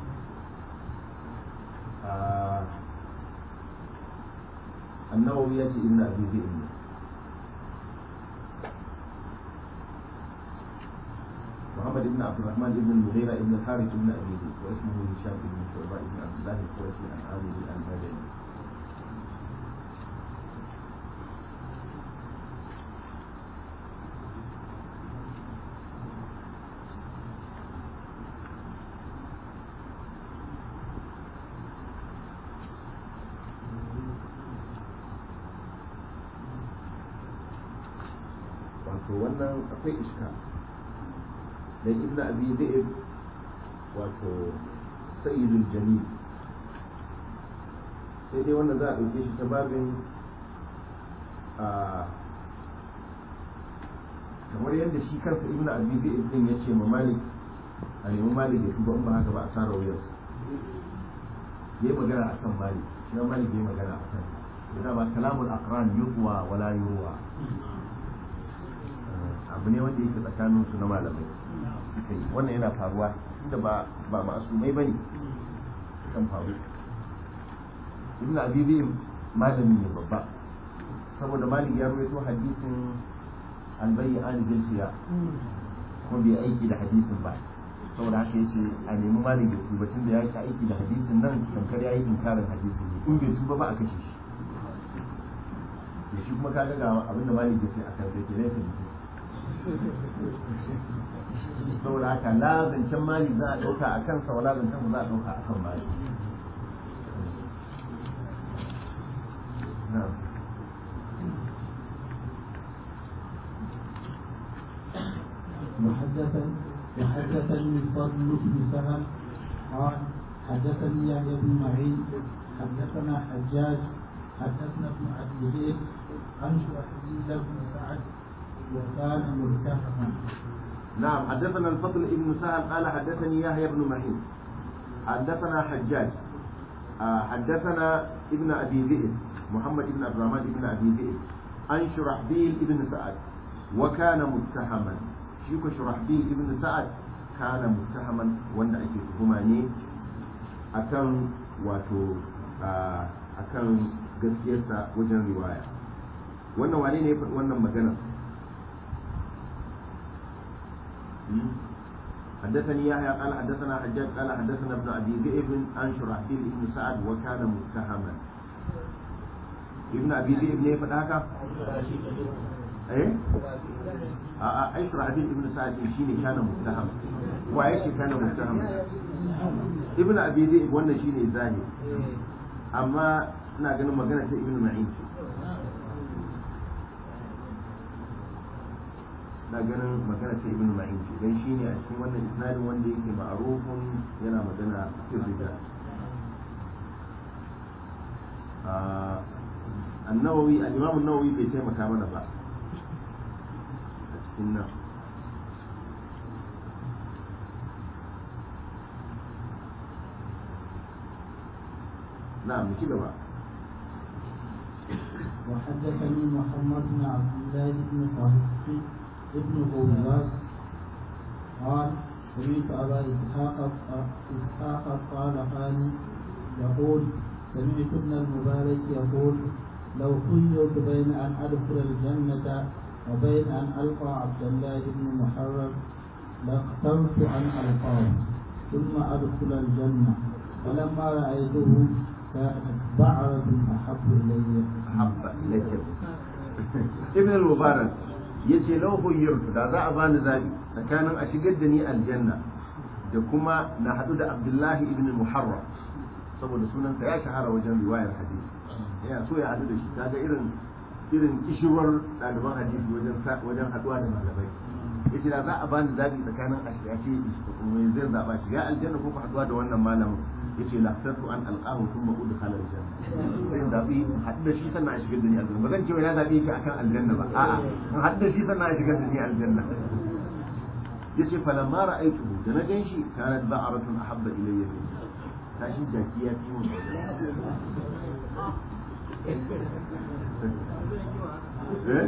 annawawi ya ce inna abi zai ne محمد بن عبد الرحمن بن المغيرة بن الحارث بن أبي ذئب واسمه هشام بن شعبة بن عبد الله القرشي عن عامر المدني to wannan akwai iska dan ibn abi zaid wato sayyidul jamil sai dai wannan za a ɗauke shi ta babin a kamar yadda shi kansa ibn abi zaid din ya ce ma malik a nemi malik ya tuba in ba haka ba a tsara wuyar ya yi magana a kan malik shi ma malik ya yi magana a kan da ba kalamul aqran yutwa wala yurwa abu ne wanda yake tsakanin su na malamai suka yi wannan yana faruwa tunda ba ba ma'asumai bane kan faru ibn abibi malami ne babba saboda malik ya rawaito hadisin albayi an jinsiya ko bai aiki da hadisin ba saboda haka yace a nemi malik ya tuba tunda ya ki aiki da hadisin nan tamkar ya yi inkarin hadisin ne in bai tuba ba a kashe shi da shi kuma kaga ga abin da malik ya ce a kan zai ke laifin saboda haka la zancen malik za a ɗauka a kansa wala zancen za a ɗauka a kan malik na'am وحدثني وحدثني الفضل بن سهل قال حدثني يحيى بن معين حدثنا حجاج حدثنا ابن ابي ذئب عن شرحبيل بن سعد وكان ملتحقا نعم حدثنا الفضل ابن سهل قال حدثني يحيى بن معين حدثنا حجاج آه، حدثنا ابن ابي ذئب محمد بن عبد الرحمن بن ابي ذئب عن شرحبيل ابن سعد وكان متهما شيخ شرحبيل ابن سعد كان متهما wanda ake tuhuma ne akan wato ah, akan gaskiyarsa wajen riwaya wannan wane ne ya faɗi wannan magana حدثني يحيى قال حدثنا حجاج قال حدثنا ابن ابي ذئب عن شرحبيل بن سعد وكان متهما ابن ابي ذئب ne faɗa haka eh a a ai shurahbil ibn sa'id shine kana muttaham wa yake kana muttaham ibn abi zaid wannan shine zahir amma ina ganin magana ta ibn ma'in ce na ganin magana ta ibn ma'in ce dan shine a cikin wannan isnadin wanda yake ma'rufun yana magana cikin rijal النووي الإمام النووي بيتم كامل بقى النار نعم كده بقى وحدثني محمد بن عبد الله بن طاهر ابن غولاس قال سمعت ابا اسحاق اسحاق الطالقاني يقول سمعت ابن المبارك يقول لو خيرت بين ان ادخل الجنه وبين ان القى عبد الله بن محرم لاخترت ان القاه ثم ادخل الجنه فلما رايته كانت بعرة احب الي habba lakin ibn al-mubarak yace law khayyartu da za a bani zabi tsakanin a shigar da ni aljanna da kuma na hadu da abdullahi ibn muharram saboda sunansa ya shahara wajen riwayar hadisi yana so ya hadu da shi kaga irin irin kishirwar ɗaliban hadisi wajen wajen haduwa da malamai yace da za a bani zabi tsakanin a shiga ce mai zai zaba shiga aljanna ko haduwa da wannan malamin yace la tatu an alqahu thumma udkhala aljanna sai zabi haɗu da shi sannan a shigar da ni aljanna ba zan ce ya zabe shi akan aljanna ba a'a in haɗu da shi sannan a shigar da ni aljanna yace falamma ra'aytuhu da na ganshi kanat ba'aratun ahabba ilayya min tashi jaki ya fi mun eh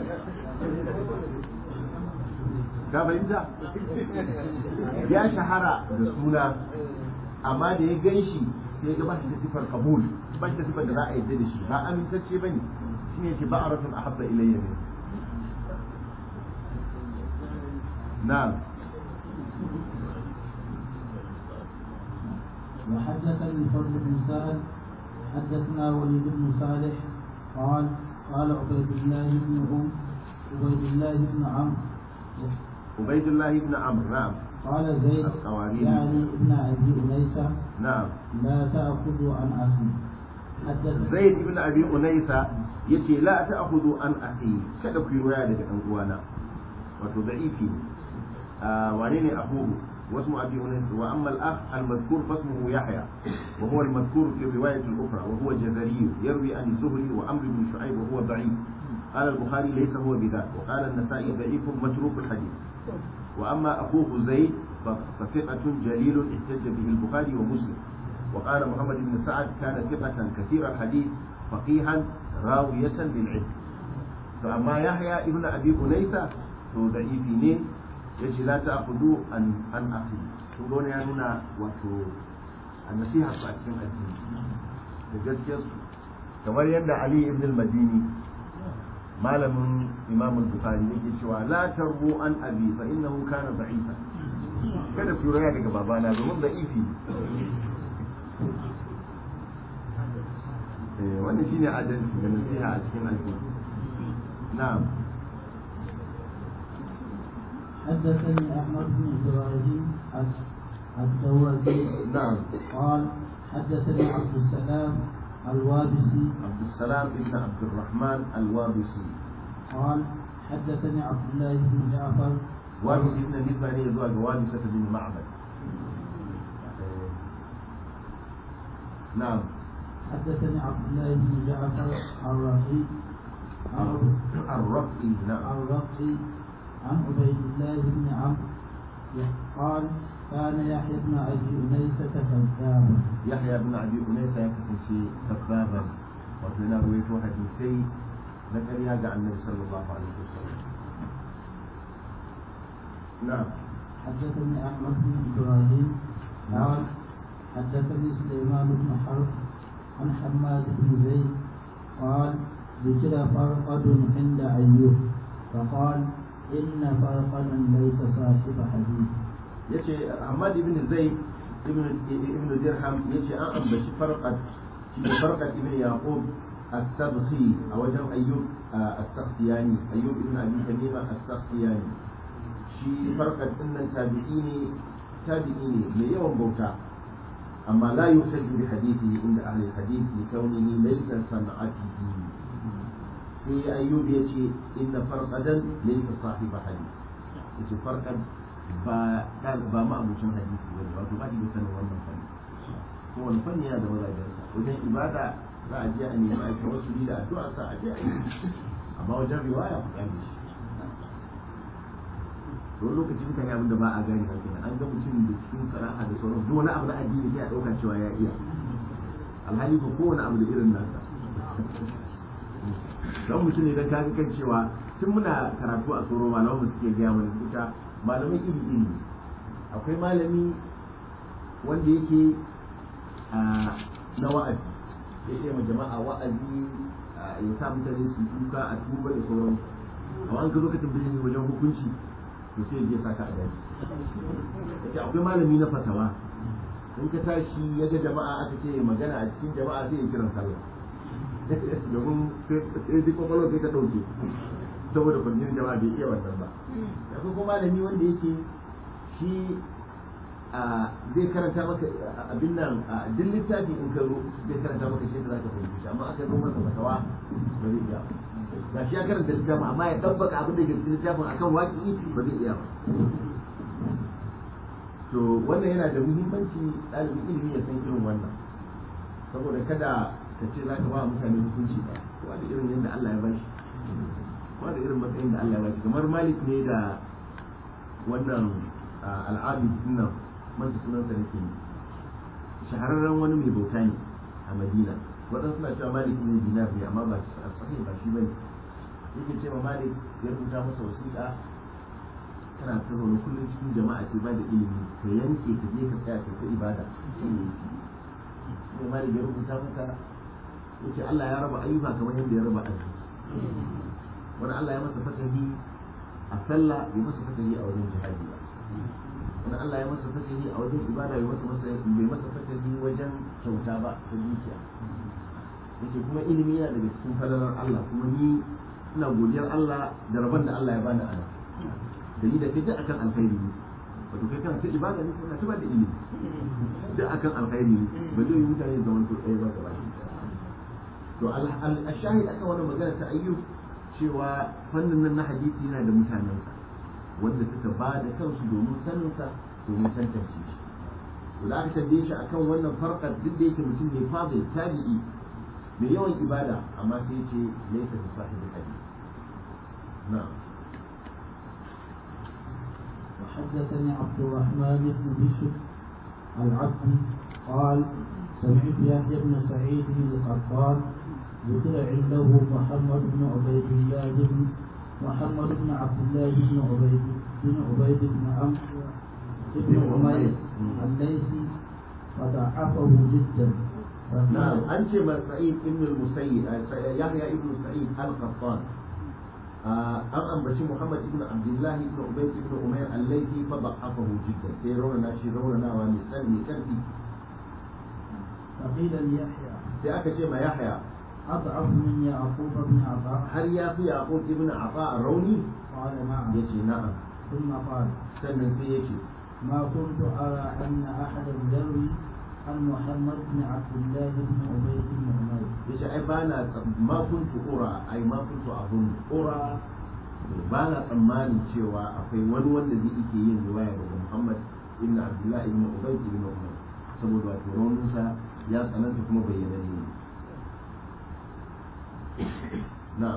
ka fahimta ya shahara da suna amma da ya gan shi sai ya ga ba shi da sifar kabul ba shi da sifar da za a yadda da shi ba amintacce bane shi ne ce ba a rafin ahabba ilayya ne na'am وحدثني الفضل بن سعد حدثنا وليد بن صالح قال قال عبيد الله بن عم عبيد الله بن عمرو عبيد الله بن عمرو نعم قال زيد القوارير. يعني ابن ابي انيسه na'am لا تاخذوا عن اخي حدث zaid ibn abi unaysa yace la ta'khudhu an akhi kada ku yi waya daga dan uwana wato da'ifi ne wane ne abuhu واسم أبي أنيس وأما الأخ المذكور فاسمه يحيى وهو المذكور في الرواية الأخرى وهو جزري يروي عن الزهري وأمر بن شعيب وهو ضعيف قال البخاري ليس هو بذاك وقال النسائي ضعيف متروك الحديث وأما أخوه زيد فثقة جليل احتج به البخاري ومسلم وقال محمد بن سعد كان ثقة كثير الحديث فقيها راوية للعلم فأما يحيى ابن أبي أنيس هو ضعيف ya ce la ta akudu an an akhi to gona ya nuna wato nasiha su a cikin addini da gaskiyar su kamar yadda Ali ibn al-Madini malamin Imam al-Bukhari yake cewa la tarbu an abi fa innahu kana da'ifa kada ku raya daga babana domin da'ifi eh wannan shine adalci da nasiha a cikin addini na'am حدثني احمد بن ابراهيم الدوازي نعم قال حدثني عبد السلام الوابسي عبد السلام بن عبد الرحمن الوابسي قال حدثني عبد الله بن جعفر وابسي ابن نسبة إليه زواج وابسة بن معبد نعم حدثني عبد الله بن جعفر الرقي الرقي نعم الرقي عن عبيد الله بن عمرو قال كان يحيى بن ابي انيسه كذابا يحيى بن ابي انيسه يكسن كذابا وفينا رويته حديثي ذكر هذا عن النبي صلى الله عليه وسلم نعم حدثني احمد بن ابراهيم قال حدثني سليمان بن حرب عن حماد بن زيد قال ذكر فرقد عند ايوب فقال إن فرقدا ليس صاحب حديث yace Ahmad ibn Zayd ibn ibn Dirham yace an ambaci farqat shi da farqat ibn Yaqub as-Sabhi a wajen Ayyub as-Sakhtiyani Ayyub ibn Abi Tamima as-Sakhtiyani shi farqat din nan tabi'i ne tabi'i ne mai yawan bauta amma la yuhtaju bi hadithi inda ahli hadith li kaunihi laysa sana'atihi sai ayyub ya ce inna farqadan laysa sahiba hadith yace farqad ba ba ma abucin hadisi bane wato ba da sanin wannan fanni ko wani fanni yana da mazajensa wajen ibada za a je a nemi a tawassuli da addu'a sa a je a yi amma wajen riwaya ku gane shi to lokacin mutane abin da ba a gane ba kenan an ga mutum da cikin sana'a da sauran duk wani abu na addini sai a dauka cewa ya iya alhali ko kowane abu da irin nasa don mutum idan ka kan cewa tun muna karatu a tsoro malaman mu suke gaya mana duka malamai iri iri akwai malami wanda yake na wa'azi ya ce ma jama'a wa'azi ya sa mutane su duka a tuba da sauransu amma an ka zo ka tambaye shi wajen hukunci to sai ya je saka a daji yace akwai malami na fatawa in ka tashi ya ga jama'a aka ce magana a cikin jama'a sai ya kiran sallah domin sai duk kwakwalwar sai ta ɗauke saboda kwanciyar jama'a bai iya wannan ba akwai kuma malami wanda yake shi zai karanta maka abin nan duk littafi in ka zo zai karanta maka shi da za ka fahimci shi amma aka zo masa fatawa ba zai iya ga shi ya karanta littafin amma ya tabbaka abin da ke cikin littafin akan waƙi ba zai iya ba to wannan yana da muhimmanci ɗalibin ilimi ya san irin wannan saboda kada ka ce za ka ba mutane hukunci ba kowa da irin yadda Allah ya bashi kowa da irin matsayin da Allah ya bashi kamar malik ne da wannan al'abid nan manta sunansa nake yi shahararren wani mai bauta ne a madina waɗansu suna cewa malik ne dinar ne amma ba a sahi ba shi bane yake ce ma malik ya rubuta masa wasiƙa kana ta zaune kullum cikin jama'a sai ba da ilimi ka yanke ka je ka tsaya ka ta ibada sai malik ya rubuta masa ya ce Allah ya raba ayyuka kamar yadda ya raba azumi wani Allah ya masa fatahi a sallah bai masa fatahi a wajen jihadi ba wani Allah ya masa fatahi a wajen ibada bai masa masa bai masa fatahi wajen kyauta ba ta dukiya yace kuma ilimi yana daga cikin fadalar Allah kuma ni ina godiyar Allah da rabon da Allah ya bani ana da ni da kai duk akan alkhairi ne wato kai kana ta ibada ne kana ta bada ilimi duk akan alkhairi ne ba zai yi mutane zaman to ɗaya ba gaba to al-shahid aka wani magana ta ayyub cewa fannin nan na hadisi yana da mutanensa wanda suka ba da kansu domin saninsa domin tantance shi to da aka tambaye shi akan wannan farkar duk da yake mutum ne fadil tabi'i mai yawan ibada amma sai ce laysa bi sahibi hadith na'am وحدثني عبد الرحمن بن بشر العبدي قال سمعت يحيى بن سعيد بن القطان ذكر عنده محمد بن عبيد الله بن محمد بن عبد الله بن عبيد بن عبيد بن عمرو بن عمير الليثي فضعفه جدا نعم أنت من سعيد ابن المسيب يحيى ابن سعيد القطان an ambaci Muhammad ibn Abdullah ibn Ubayd ibn Umayr al-Laythi fa da'afahu jiddan sai rawana shi rawana mai tsani karfi فقيل ليحيى sai aka ce ma Yahya أضعف من يعقوب بن عطاء har ya fi Yaqub ibn Afa rauni قال نعم yace na'am ثم قال sannan sai yace ما كنت أرى أن أحدا يروي عن محمد بن عبد الله بن عبيد بن عمير yace ai bana ma kuntu ura ai ma kuntu abun ura ba na tsammanin cewa akwai wani wanda zai yake yin riwaya daga Muhammad ibn Abdullah ibn Ubayd ibn Umayr saboda wato rauninsa ya tsananta kuma bayyana ne na'am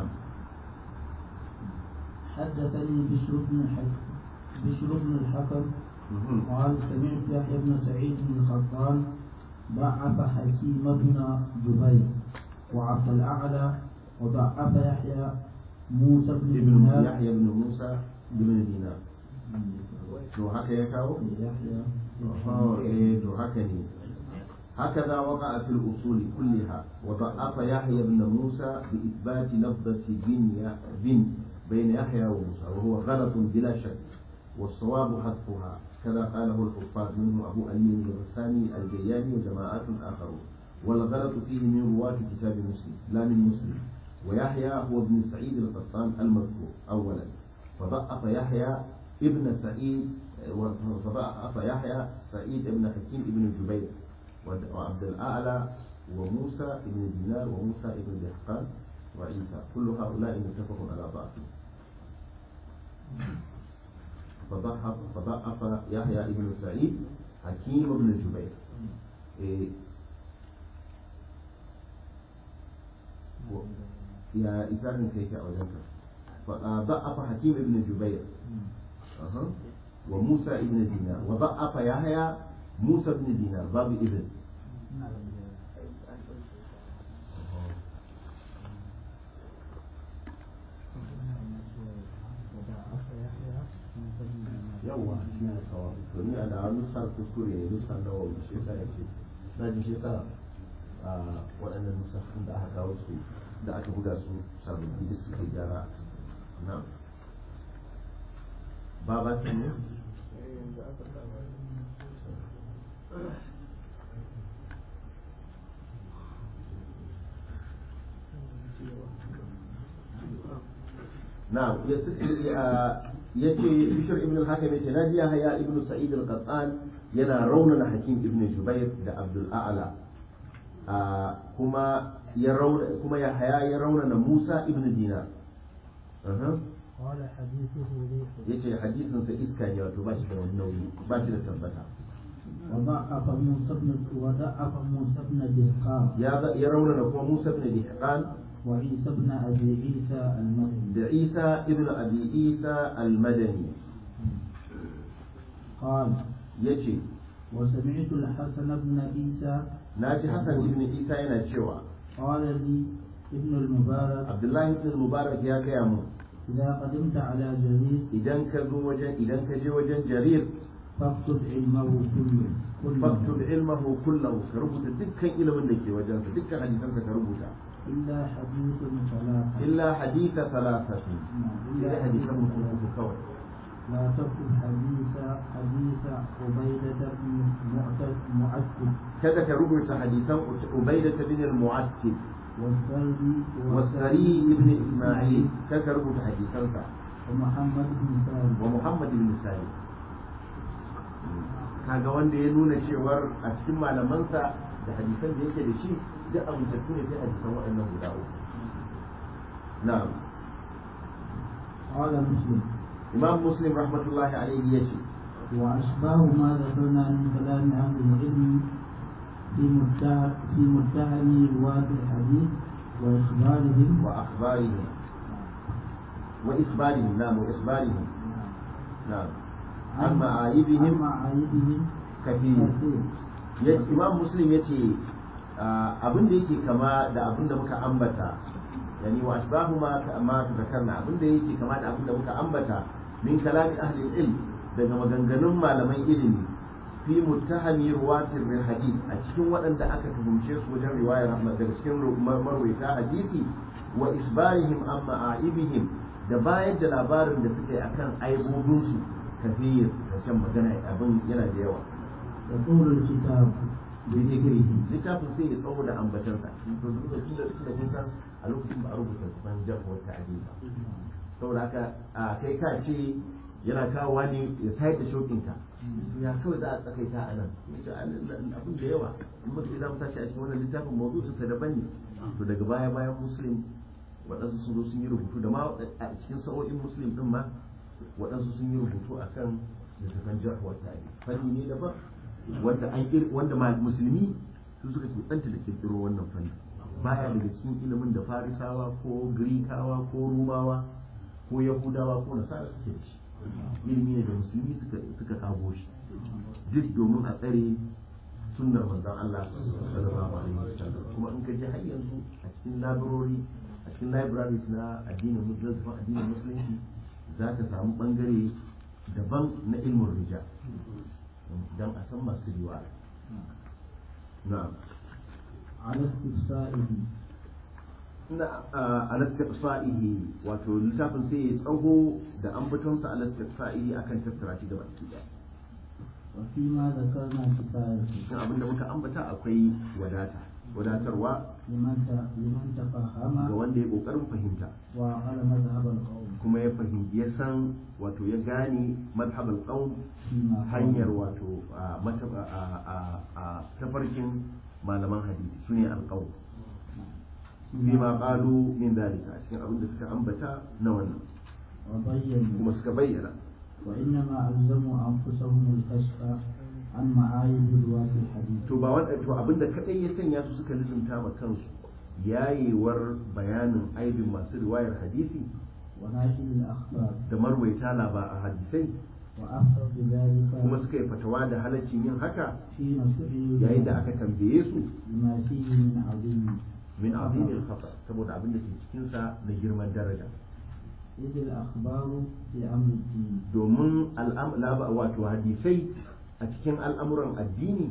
حدثني بشر بن الحكم بشر بن الحكم Mhm. قال سمعت يحيى بن سعيد بن الخطان ضعف حكيم بن جبير وعبد الأعلى وضعف يحيى موسى بن ibn دينار Yahya ibn Musa ibn Dinar to haka ya kawo يحيى Oh, eh to haka ne هكذا وقع في الأصول كلها وضعف يحيى بن موسى بإثبات لفظة بن ي- بن بين يحيى وموسى وهو غلط بلا شك والصواب حذفها كذا قاله الحفاظ منه أبو أمين الغساني الجياني وجماعات آخرون والغلط فيه من رواة كتاب مسلم لا من مسلم ويحيى هو ابن سعيد القطان المذكور أولا فضعف يحيى ابن سعيد فضعف يحيى سعيد ابن حكيم ابن جبير وعبد الأعلى وموسى ابن دينار وموسى ابن دهقان وعيسى كل هؤلاء متفق على ضعفه فضعف فضعف يحيى ابن سعيد حكيم بن جبير إيه و- يا إذن كيف أوجدت فضعف حكيم بن جبير أها. وموسى ابن دينار وضعف يحيى موسى بن دينار باب ابن yawa shi ne sawa to ni a da nusar kuskure ne nusar da wani shi yasa yake na ji shi yasa a waɗannan nusafin da aka kawo su da aka buga su sababbi da suke gyara na ba ba ta ne نعم yace bishir ibn al-hakim yace na jiya haya ibn sa'id al-qattan yana raunana hakim ibn jubair da abdul a'la kuma ya rauna kuma ya haya ya raunana musa ibn dinar قال حديثه ريح yace hadisin sa iska ne wato ba shi da wani nauyi ba shi da tabbata وضعف موسى بن وضعف موسى بن دهقان ya ya raunana kuma musa ibn dihqan وعيسى بن ابي عيسى المدني da isa ibn abi isa al-madani قال yace وسمعت الحسن بن عيسى naji hasan ibn isa yana cewa قال لي ابن المبارك abdullahi ibn mubarak ya gaya mu إذا قدمت على جرير idan ka zo wajen idan ka je wajen jarir فاكتب علمه كله faktub كله ilmahu kullahu ka rubuta dukkan ilimin da ke wajen sa dukkan hadisansa ka rubuta إلا حديث ثلاثة illa haditha thalathati نعم، illa hadisan mutum uku kawai لا تكتب حديث حديث عبيدة بن معتد معتد kada ka rubuta hadisan ubaidah bin al-mu'attib والسري wasari ibn isma'il kada ka rubuta hadisansa ومحمد بن سالم wa muhammad ibn salim kaga wanda ya nuna cewar a cikin malamansa da hadisan da yake da shi duk amintattu ne sai hadisan waɗannan guda uku na'am قال مسلم imam muslim rahmatullahi alaihi ya ce وأشباه ما ذكرنا من كلام أهل العلم في مدعى في مدعي رواة الحديث وإخبارهم wa akhbarihim wa isbarihim na'am wa isbarihim na'am an ma'ayibihim عن معايبهم kafir كثير ya imam muslim ya ce abin da yake kama da abin da muka ambata yani wa asbahu ma ma zakarna abin da yake kama da abin da muka ambata min kalami ahli ilm daga maganganun malaman ilimi fi muttahami ruwatir hadith a cikin waɗanda aka tuhumce su wajen riwayar Ahmad daga cikin marwaita hadisi wa isbarihim an ma'aibihim da bayar da labarin da suka yi akan aibobinsu kafir da magana abin yana da yawa يقول الكتاب بذكره littafin sai ya tsawo da ambatansa to duk da tunda tunda kun san a lokacin ba a rubuta ban jarfa wata ta'dil ba saboda haka a kai ka ce yana kawowa ne ya sayar da shokinka to ya kawai za a tsakaita a nan yace abin da yawa in muka za mu tashi a cikin wannan littafin mawdu'in sa daban ne to daga baya bayan muslim waɗansu sun zo sun yi rubutu da ma a cikin sa'o'in muslim din ma waɗansu sun yi rubutu akan littafin jarfa wata ta'dil fanni ne daban wanda an kir wanda ma musulmi su suka kutsanta da kirkiro wannan fanni baya daga cikin ilimin da farisawa ko girikawa ko rumawa ko yahudawa ko nasara suke da shi ilimi ne da musulmi suka suka kago shi duk domin a tsare sunnar manzon Allah sallallahu alaihi wasallam kuma in ka je har yanzu a cikin labarori a cikin libraries na addinin musulunci addinin musulunci za ka samu bangare daban na ilmin rijal don a san masu riwaya na'am على استفسائه na alastiqsa'ihi wato littafin sai ya tsaho da ambatonsa alastiqsa'ihi akan tattara shi gaba ki da وفيما ذكرنا كفاية cikin abin da muka ambata akwai wadata wadatarwa لمن ت- لمن ga تفهم wanda ya kokarin fahimta وعقل مذهب القوم kuma ya fahimci ya san wato ya gane madhhabul qaum فيما hanyar قالوا. wato a mata- a- a- a tafarkin malaman hadisi sune alqaum bima qalu min dalika a cikin abin da suka ambata na wannan وبينوا kuma suka bayyana وإنما ألزموا أنفسهم الكشف عن معايب رواة الحديث to ba wanda to abin da kadai ya sanya su suka lizumta ma kansu yayewar bayanin aibin masu riwayar hadisi وناشر الأخبار da marwaita laba a hadisai وأخبر بذلك kuma suka yi fatawa da halaccin yin haka حين سئلوا yayin da aka tambaye su بما فيه من عظيم min azimin khata saboda abin da ke cikin sa na girman daraja إذ الأخبار في أمر الدين domin al'am laba wato hadisai a cikin al'amuran addini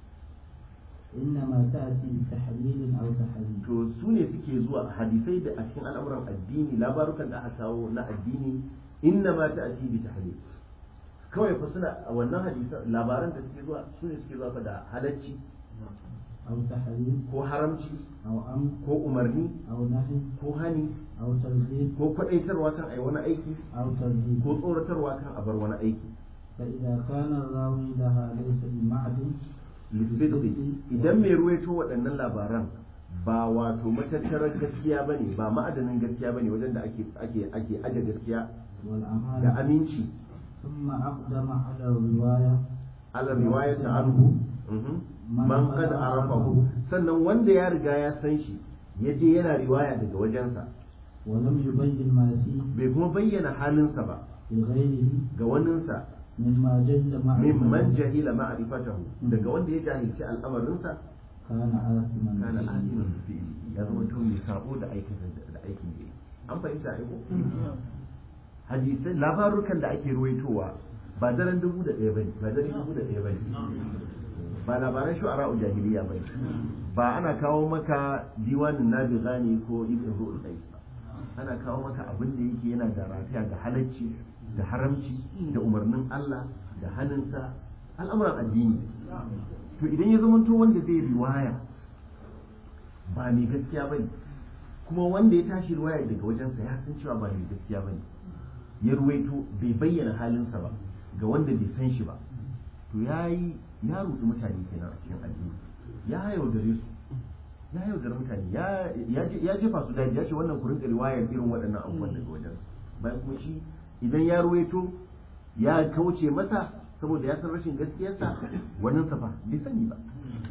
إنما تأتي بتحليل أو تحريم to su ne suke zuwa hadisai da a cikin al'amuran addini labarukan da aka kawo na addini inna ma ta bi tahlil kawai fa suna a wannan hadisan labaran da suke zuwa su ne suke zuwa fa da halacci أو تحريم ko haramci أو أمر ko umarni أو نهي ko hani أو ترغيب ko kwadaitarwa kan ai wani aiki أو ترهيب ko tsoratarwa kan a bar wani aiki فإذا كان الراوي لها ليس بمعدن lissidqi idan mai ruwaito waɗannan labaran ba wato matattarar gaskiya bane ba ma'adanin gaskiya bane wajen da ake ake ake aje gaskiya da والأمانة aminci ثم أقدم على الرواية ala riwayat anhu mhm, man qad arafahu sannan wanda ya riga ya san shi ya je yana riwaya daga wajensa ولم يبين ما فيه bai kuma bayyana halinsa ba لغيره ga waninsa مما جل mimman معرفته jahila ma'rifatahu daga wanda ya jahilci al'amarinsa كان آثما kana به. alimin fi'ili ya zama to mai sabo da aikin da aikin da yake. an fahimta aiko hadisai labarukan da ake ruwaitowa ba daren dubu da ɗaya bane ba daren dubu da ɗaya bane ba labaran shu'ara'u jahiliya bane ba ana kawo maka diwanin nabiga ne ko ibn ru'ul qais ba ana kawo maka abin da yake yana da rafiya da halacci da haramci da umarnin Allah da hannunsa al'amuran addini to idan ya zamanto wanda zai riwaya ba mai gaskiya bane kuma wanda ya tashi riwaya daga wajensa ya san cewa ba mai gaskiya bane ya ruwaito bai bayyana halinsa ba ga wanda bai san shi ba to ya yi ya rudu mutane kenan a cikin addini ya yaudare su ya yaudare mutane ya ya je- ya jefa su daji ya ce wannan ku rinka riwayar irin waɗannan abubuwan daga wajen bayan kuma shi idan ya ruwaito ya kauce masa saboda ya san rashin gaskiyarsa wannan safa bai sani ba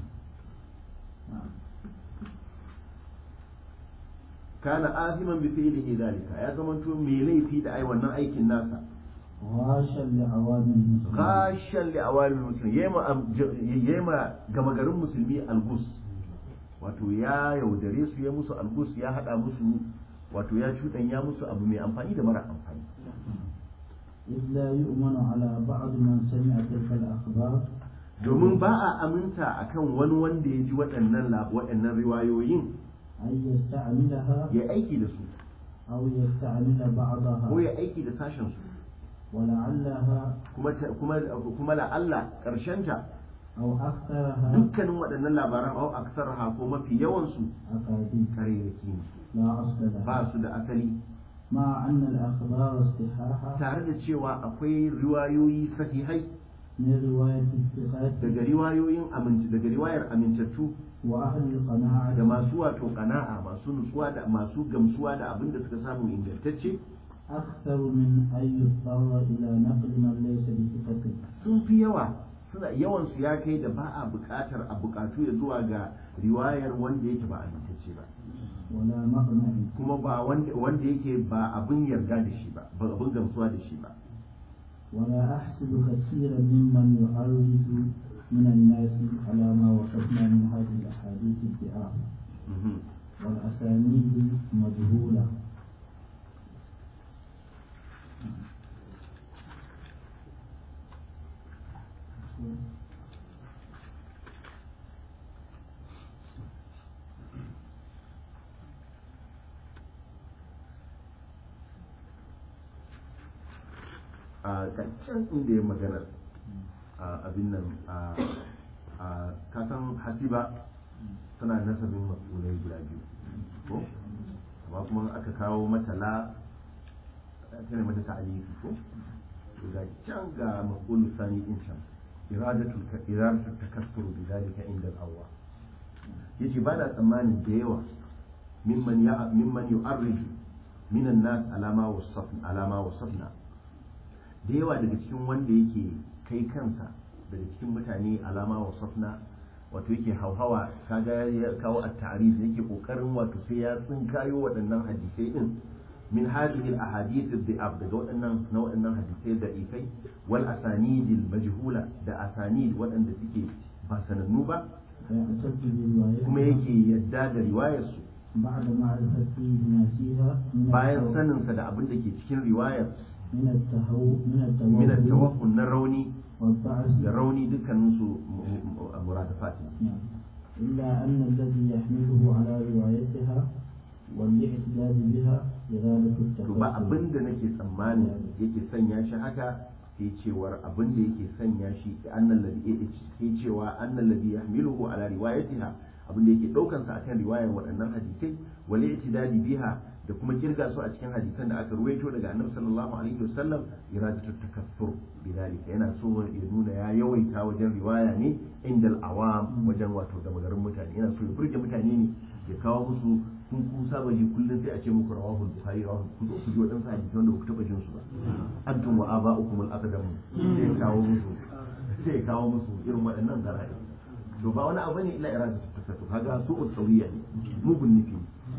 kana aziman bi fi'lihi dalika ya zamanto mai laifi da ai wannan aikin nasa غاشا لعوام المسلمين gashan li awamil muslim yema gama garin musulmi algus wato ya yaudare su ya musu algus ya hada musu wato ya ya musu abu mai amfani da mara amfani إذ لا يؤمن على بعض من سمع تلك الأخبار domin ba a aminta akan wani wanda ya ji waɗannan la- waɗannan riwayoyin أن يستعملها ya aiki da su أو يستعمل بعضها ko ya aiki da sashen su ولعلها kuma ta- kuma kuma la'alla ta أو أكثرها dukkanin waɗannan labaran au aksarha ko mafi yawan su أكاذيب karairaki ne لا أصل لها ba su da asali مع أن الأخبار الصحاحة tare da cewa akwai riwayoyi sahihai من رواية الثقات daga riwayoyin aminci daga riwayar amintattu وأهل القناعة da masu wato kana'a masu nutsuwa da masu gamsuwa da abin da suka samu ingantacce أكثر من أن يضطر إلى نقل من ليس بثقة sun fi yawa suna yawan su ya kai da ba a buƙatar a buƙatu ya zuwa ga riwayar wanda yake ba amintacce ba ولا مقنع kuma ba wanda wanda yake ba abin yarda da shi ba ba abin gamsuwa da shi ba ولا أحسب كثيرا ممن يعرض من الناس على ما وصفنا من هذه الأحاديث ادعاء Mhm. والأسانيد مجهولة a ga can inda ya magana a abin nan a a kasan hasiba tana nasabin matsulai guda biyu ko amma kuma aka kawo mata la tana mata ta'alifi ko to ga can ga maqul sani din can iradatul iradatul takassur bi zalika inda al-awwa yace ba na tsammanin da yawa mimman ya mimman yu'arriju minan nas alama wasafna alama wasafna da yawa daga cikin wanda yake kai kansa daga cikin mutane alama wa safna wato yake hauhawa kaga ya kawo at-ta'rif yake kokarin wato sai ya tsinkayo waɗannan hadisai din min hadhihi al-ahadith ad-da'ab daga waɗannan na waɗannan hadisai da ifai wal asanid al-majhula da asanid waɗanda suke ba sanannu ba فيعتد بروايتها kuma yake yadda da riwayar su بعد معرفة ما فيها من bayan التو- saninsa da abin da ke cikin riwayar من التهو من min التوهم at-tawakkul na rauni والضعف da rauni dukkaninsu muradafat ne نعم. إلا أن الذي يحمله على روايتها والاعتداد بها إرادة to ba التفكر abin da nake tsammani yake sanya shi haka sai cewar abin da yake sanya shi annal ladhi sai cewa annal ladhi yahmiluhu ala riwayatiha abin da yake daukan sa akan riwayar waɗannan hadisai wal i'tidadi biha da kuma kirga su a cikin hadisan da aka ruwaito daga annabi sallallahu alaihi wasallam iradatu takaffur bidalika yana so ya nuna ya yawaita wajen riwaya ne indal awam wajen wato da magarin mutane yana so ya burge mutane ne ya kawo musu kun kun saba ji kullum sai a ce muku rawahu bukhari rawahu ku zo ku ji wadansu hadisi wanda ku taba jin su ba antum wa aba'ukum al-aqdam sai ya kawo musu sai ya kawo musu irin waɗannan garai to ba wani abu ne illa irada su tafattu kaga su utsawiya ne mugun nufi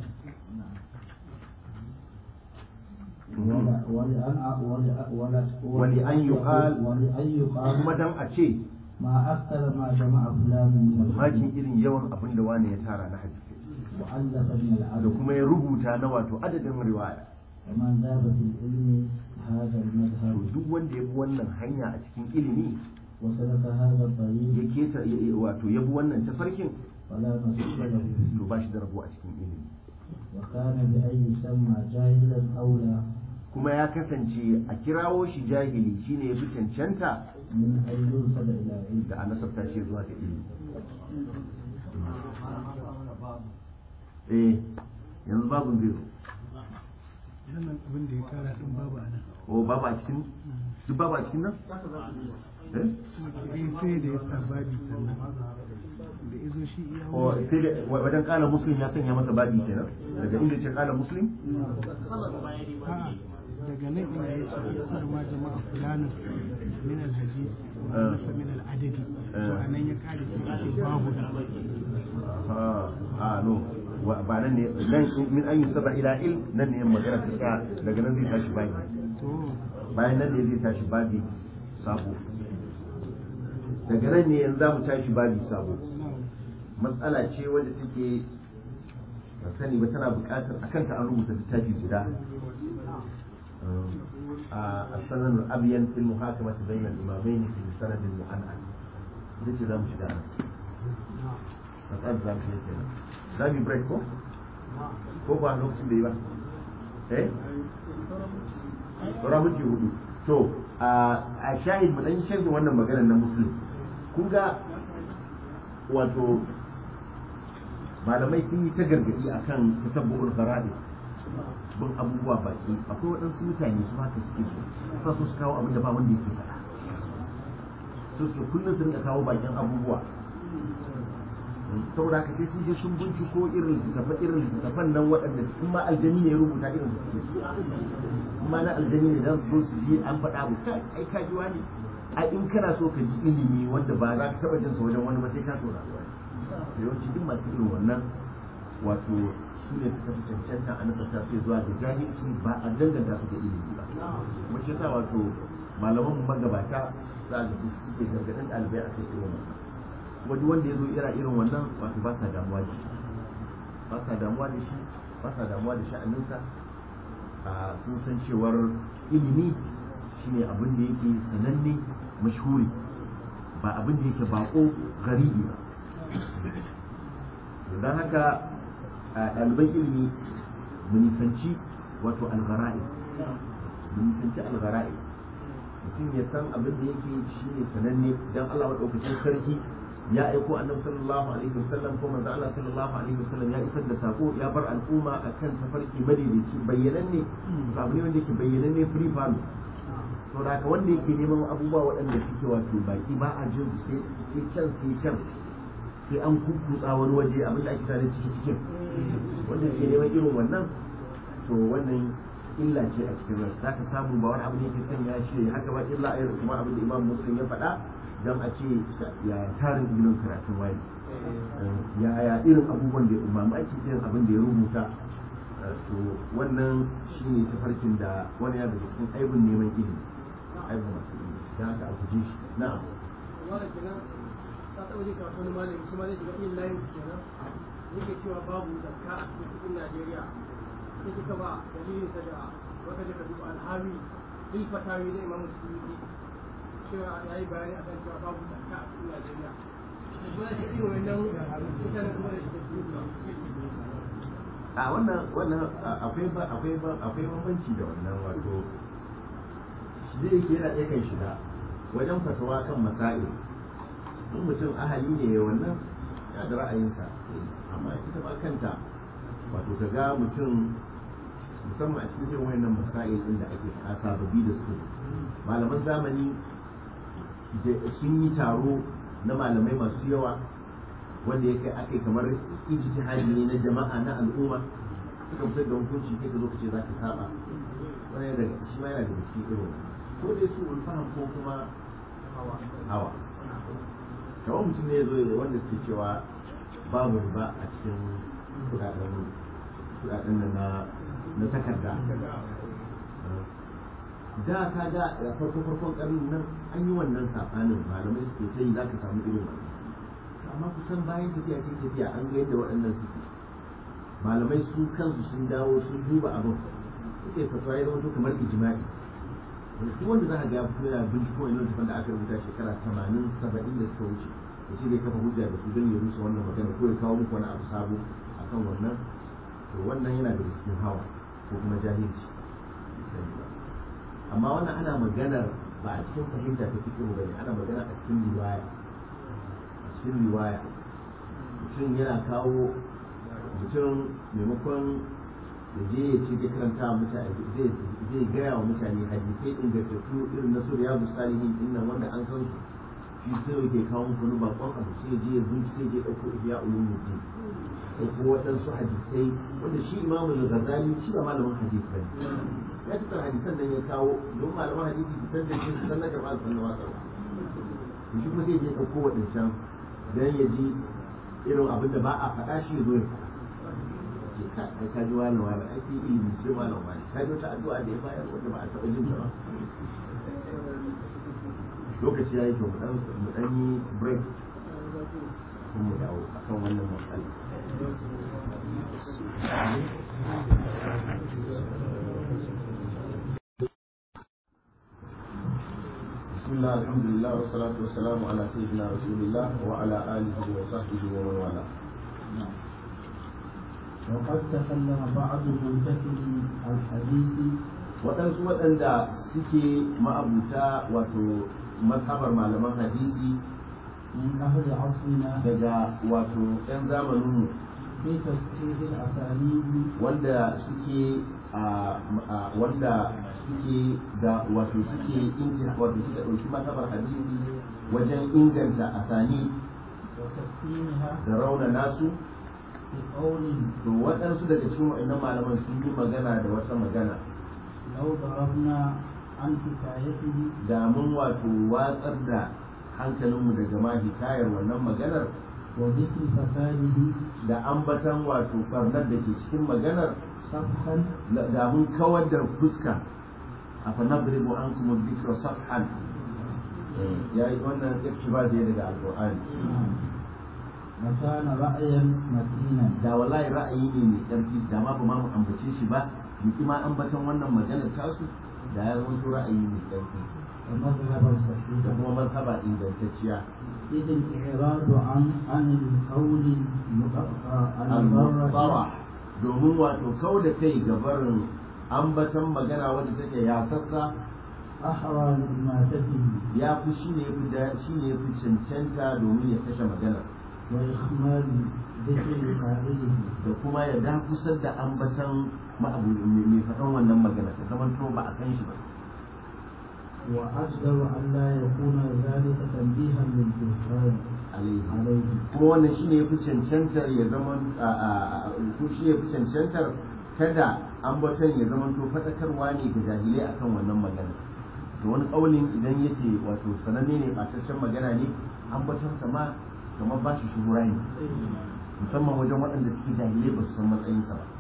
ولا- ولأن ولا- ولا- ولأن يقال- ولأن يقال kuma dan a ce ما أكثر ما جمع فلان من mamakin الحديث irin yawan abin da wani ya tara na hadisi وألف من da العدد kuma ya rubuta na wato adadin riwaya ومن ذاب في العلم هذا to المذهب duk wanda ya bi wannan hanya a cikin ilimi وسلك هذا ya الطريق keta ya- ya- wato ya bi wannan tafarkin فلا نصيب له فيه to ba shi da rabo a cikin ilimi وكان بأن يسمى جاهلا أولى kuma ya kasance a kirawo shi jahili shine ya fi cancanta من أن يرسل إلى علم da a nasabta shi zuwa ga ilimi eh yanzu babu zai zo wannan abin da ya kara din babu a nan o babu a cikin duk babu a cikin nan eh eh sai da ya sa babi sannan da izo shi iya o sai da wa- wajen kala muslim ya sanya masa babi kenan daga inda ce kala muslim A'a, daga nan inda ya ma jama'a fulanin min alhadis wa nasa min al'adadi to anan ya kare sai ce babu a no wa- ba nan ne nan min an yusaba ila il nan ne magana ta tsaya daga nan zai tashi bayi to bayan nan ne zai tashi babi sabo daga nan ne yanzu za mu tashi babi sabo matsala ce wadda take ba sani ba tana buƙatar a kanta an rubuta littafi guda a sanar abiyan fil muhakama ta bayyana imamai ne fi sanadin mu'an'an ita ce za mu shiga nan matsalar za mu shiga kenan za mu yi break ko ko ba lokacin da yi ba eh saura minti hudu to a shahid mu dan yi sharhin wannan maganar na musulun kun ga wato malamai sun yi ta gargadi akan tasabbu'ul fara'i bin abubuwa baki akwai waɗansu mutane su haka suke so sa su su kawo abin da ba wanda yake faɗa su su kullum su rinka kawo bakin abubuwa saboda haka sai sun je sun binciko irin littattafan irin littattafan nan waɗanda in ma aljani ne ya rubuta irin su suke so in ma na aljani ne za su zo su ji an faɗa abu kai ai ka ji wani a in kana so ka ji ilimi wanda ba za ka taɓa jin sa wajen wani ba sai ka saurari wani yawanci duk masu irin wannan wato su ne suka fi cancanta a nasarta su zuwa da jahilci ba a danganta su da ilimi ba kuma shi yasa wato malaman mu magabata za a ga su suke gargaɗin ɗalibai a kai irin wannan kuma duk wanda ya zo ira irin wannan wato ba sa damuwa da shi ba sa damuwa da shi ba sa damuwa da sha'aninsa a sun san cewar ilimi shine abin da yake sananne mashhuri ba abin da yake bako garibi ba don haka a ɗaliban ilimi mu nisanci wato algara'i mu nisanci algara'i mutum ya san abin da yake shi ne sananne don Allah maɗaukacin sarki ya aiko annabi sallallahu alaihi wasallam ko manzo Allah sallallahu alaihi wasallam ya isar da sako ya bar al'umma akan tafarki madaidaici bayyananne ba abu ne wanda yake bayyananne free fall saboda haka wanda yake neman abubuwa waɗanda suke wato baki ba a jin sai can sai can sai an kukkutsa wani waje abin da ake tare ciki cikin wanda ke neman irin wannan to wannan illa ce a cikin rai za ka samu ba wani abu ne ke sanya shi haka ba illa irin kuma abin da imam muslim ya faɗa don a ce yaya tarin ilimin karatun wani yaya irin abubuwan da imamu ake irin abin da ya rubuta to wannan shi ne tafarkin da wani ya daga cikin aibin neman ilimi aibin masu ilimi don haka a guje shi na'am ka taɓa jin karatu wani malami kuma zai shiga yin layin kenan yake cewa babu zakka a cikin kuɗin Najeriya sai kika ba dalilin sa da wata da duba alhami bil fatawi da Imam Suyuti cewa ya yi bayani akan cewa babu zakka a cikin Najeriya kuma da irin wannan mutanen kuma da shi da Suyuti a wannan wannan akwai ba akwai ba akwai bambanci da wannan wato shi zai yake yana ɗaya kan shiga wajen fatawa kan masail in mutum ahali ne wannan ya da ra'ayinsa amma ita ba kanta wato ka ga mutum musamman a cikin irin wayannan masail din da ake faɗa sababbi da su malaman zamani sun yi taro na malamai masu yawa wanda ya kai aka kamar ijtihadi ne na jama'a na al'umma suka fitar da hukunci kai ka zo ka ce za ka saba wani daga shi ma yana daga cikin irin ko dai su ulfaham ko kuma hawa kamar mutum ne ya zo da wanda suke cewa babu riba a cikin kudaden kudaden nan na na takarda da ka ga a farko farkon karnin nan an yi wannan sabanin malamai suke ta yi za ka samu irin wannan amma kusan bayan tafiya ta tafiya an ga yadda waɗannan suke malamai su kansu sun dawo sun duba abin suke fatawa ya zama kamar ijma'i duk wanda za ka ga fito yana binciko wani littafin da aka rubuta shekara tamanin saba'in da suka wuce da shi zai kafa hujja da su don ya rusa wannan magana ko ya kawo muku wani abu sabo akan wannan to wannan yana da cikin hawa ko kuma jahilci amma wannan ana maganar ba a cikin fahimta ta cikin bane ana magana a cikin riwaya a cikin riwaya mutum yana kawo mutum maimakon da je ya ce zai karanta mutane zai gaya wa mutane hadisai ingantattu irin na suriya musalihin din nan wanda an san shi sai ke kawo muku wani bakon abu sai je ya bincike je ɗauko ihya ulumuddin ɗauko waɗansu hadisai wanda shi imamu al-ghazali shi ba malamin hadis bane ya fitar hadisan nan ya kawo don malaman hadisi su san da shi su san na karɓa su san na watsarwa shi kuma sai ya ɗauko waɗancan don ya ji irin abin da ba a faɗa shi ya zo ya faɗa ai ka ji wani wani ai sai ilimi sai wani wani ka ji wata addu'a da ya bayar wanda ba a taɓa jin ta ba lokaci ya yi to mu dan mu dan yi break kuma mu dawo akan wannan matsala بسم الله الحمد لله والصلاة والسلام على سيدنا رسول الله وعلى آله وصحبه ومن والاه وقد تكلم بعض منتقد الحديث waɗansu waɗanda suke ma'abuta wato mazhabar malaman hadisi من أهل عصرنا daga wato 'yan zamaninmu في تصحيح الأسانيد wanda suke a a- wanda suke da wato suke inci wato suka ɗauki mazhabar hadisi wajen inganta asani وتسليمها da rauna nasu بقول to waɗansu daga cikin waɗannan malaman sun yi magana da wata magana لو ضربنا عن حكايته da mun wato watsar da hankalinmu daga ma hikayar wannan maganar وذكر فساده da ambatan wato barnar da ke cikin maganar صفحا da mun kawar da fuska a fanadribu an kuma dhikra safhan ya yi wannan iktiba da daga alqur'ani وكان رأيا متينا da wallahi ra'ayi ne mai ƙarfi da ma ba ma mu ambace shi ba mu ma ambatan wannan maganar tasu da ya zama ra'ayi mai ƙarfi ومذهبا da صحيحا kuma mazhaba ingantacciya إذ الإعراض عن عن القول المبرر al-muttara domin wato kau da kai ga barin ambatan magana wadda take yasassa أحرى لما تفي ya fi shi ne fi da shi ne fi cancanta domin ya kashe magana وإخمال ذكر فاعله da kuma ya dakusar da ambatan ma'abu mai faɗan wannan magana ta zaman to ba a san shi ba وأجدر أن لا يكون ذلك تنبيها للجهال alaihi عليه kuma wannan shi ne fi cancantar ya zama ko shi ne fi cancantar kada ambaton ya zama to faɗakarwa ne ga jahilai akan wannan magana to wani ƙaunin idan yake wato sananne ne ɓataccen magana ne ambaton sa ma kamar ba shi shuhura ne musamman wajen waɗanda suke jahilai ba su san matsayinsa ba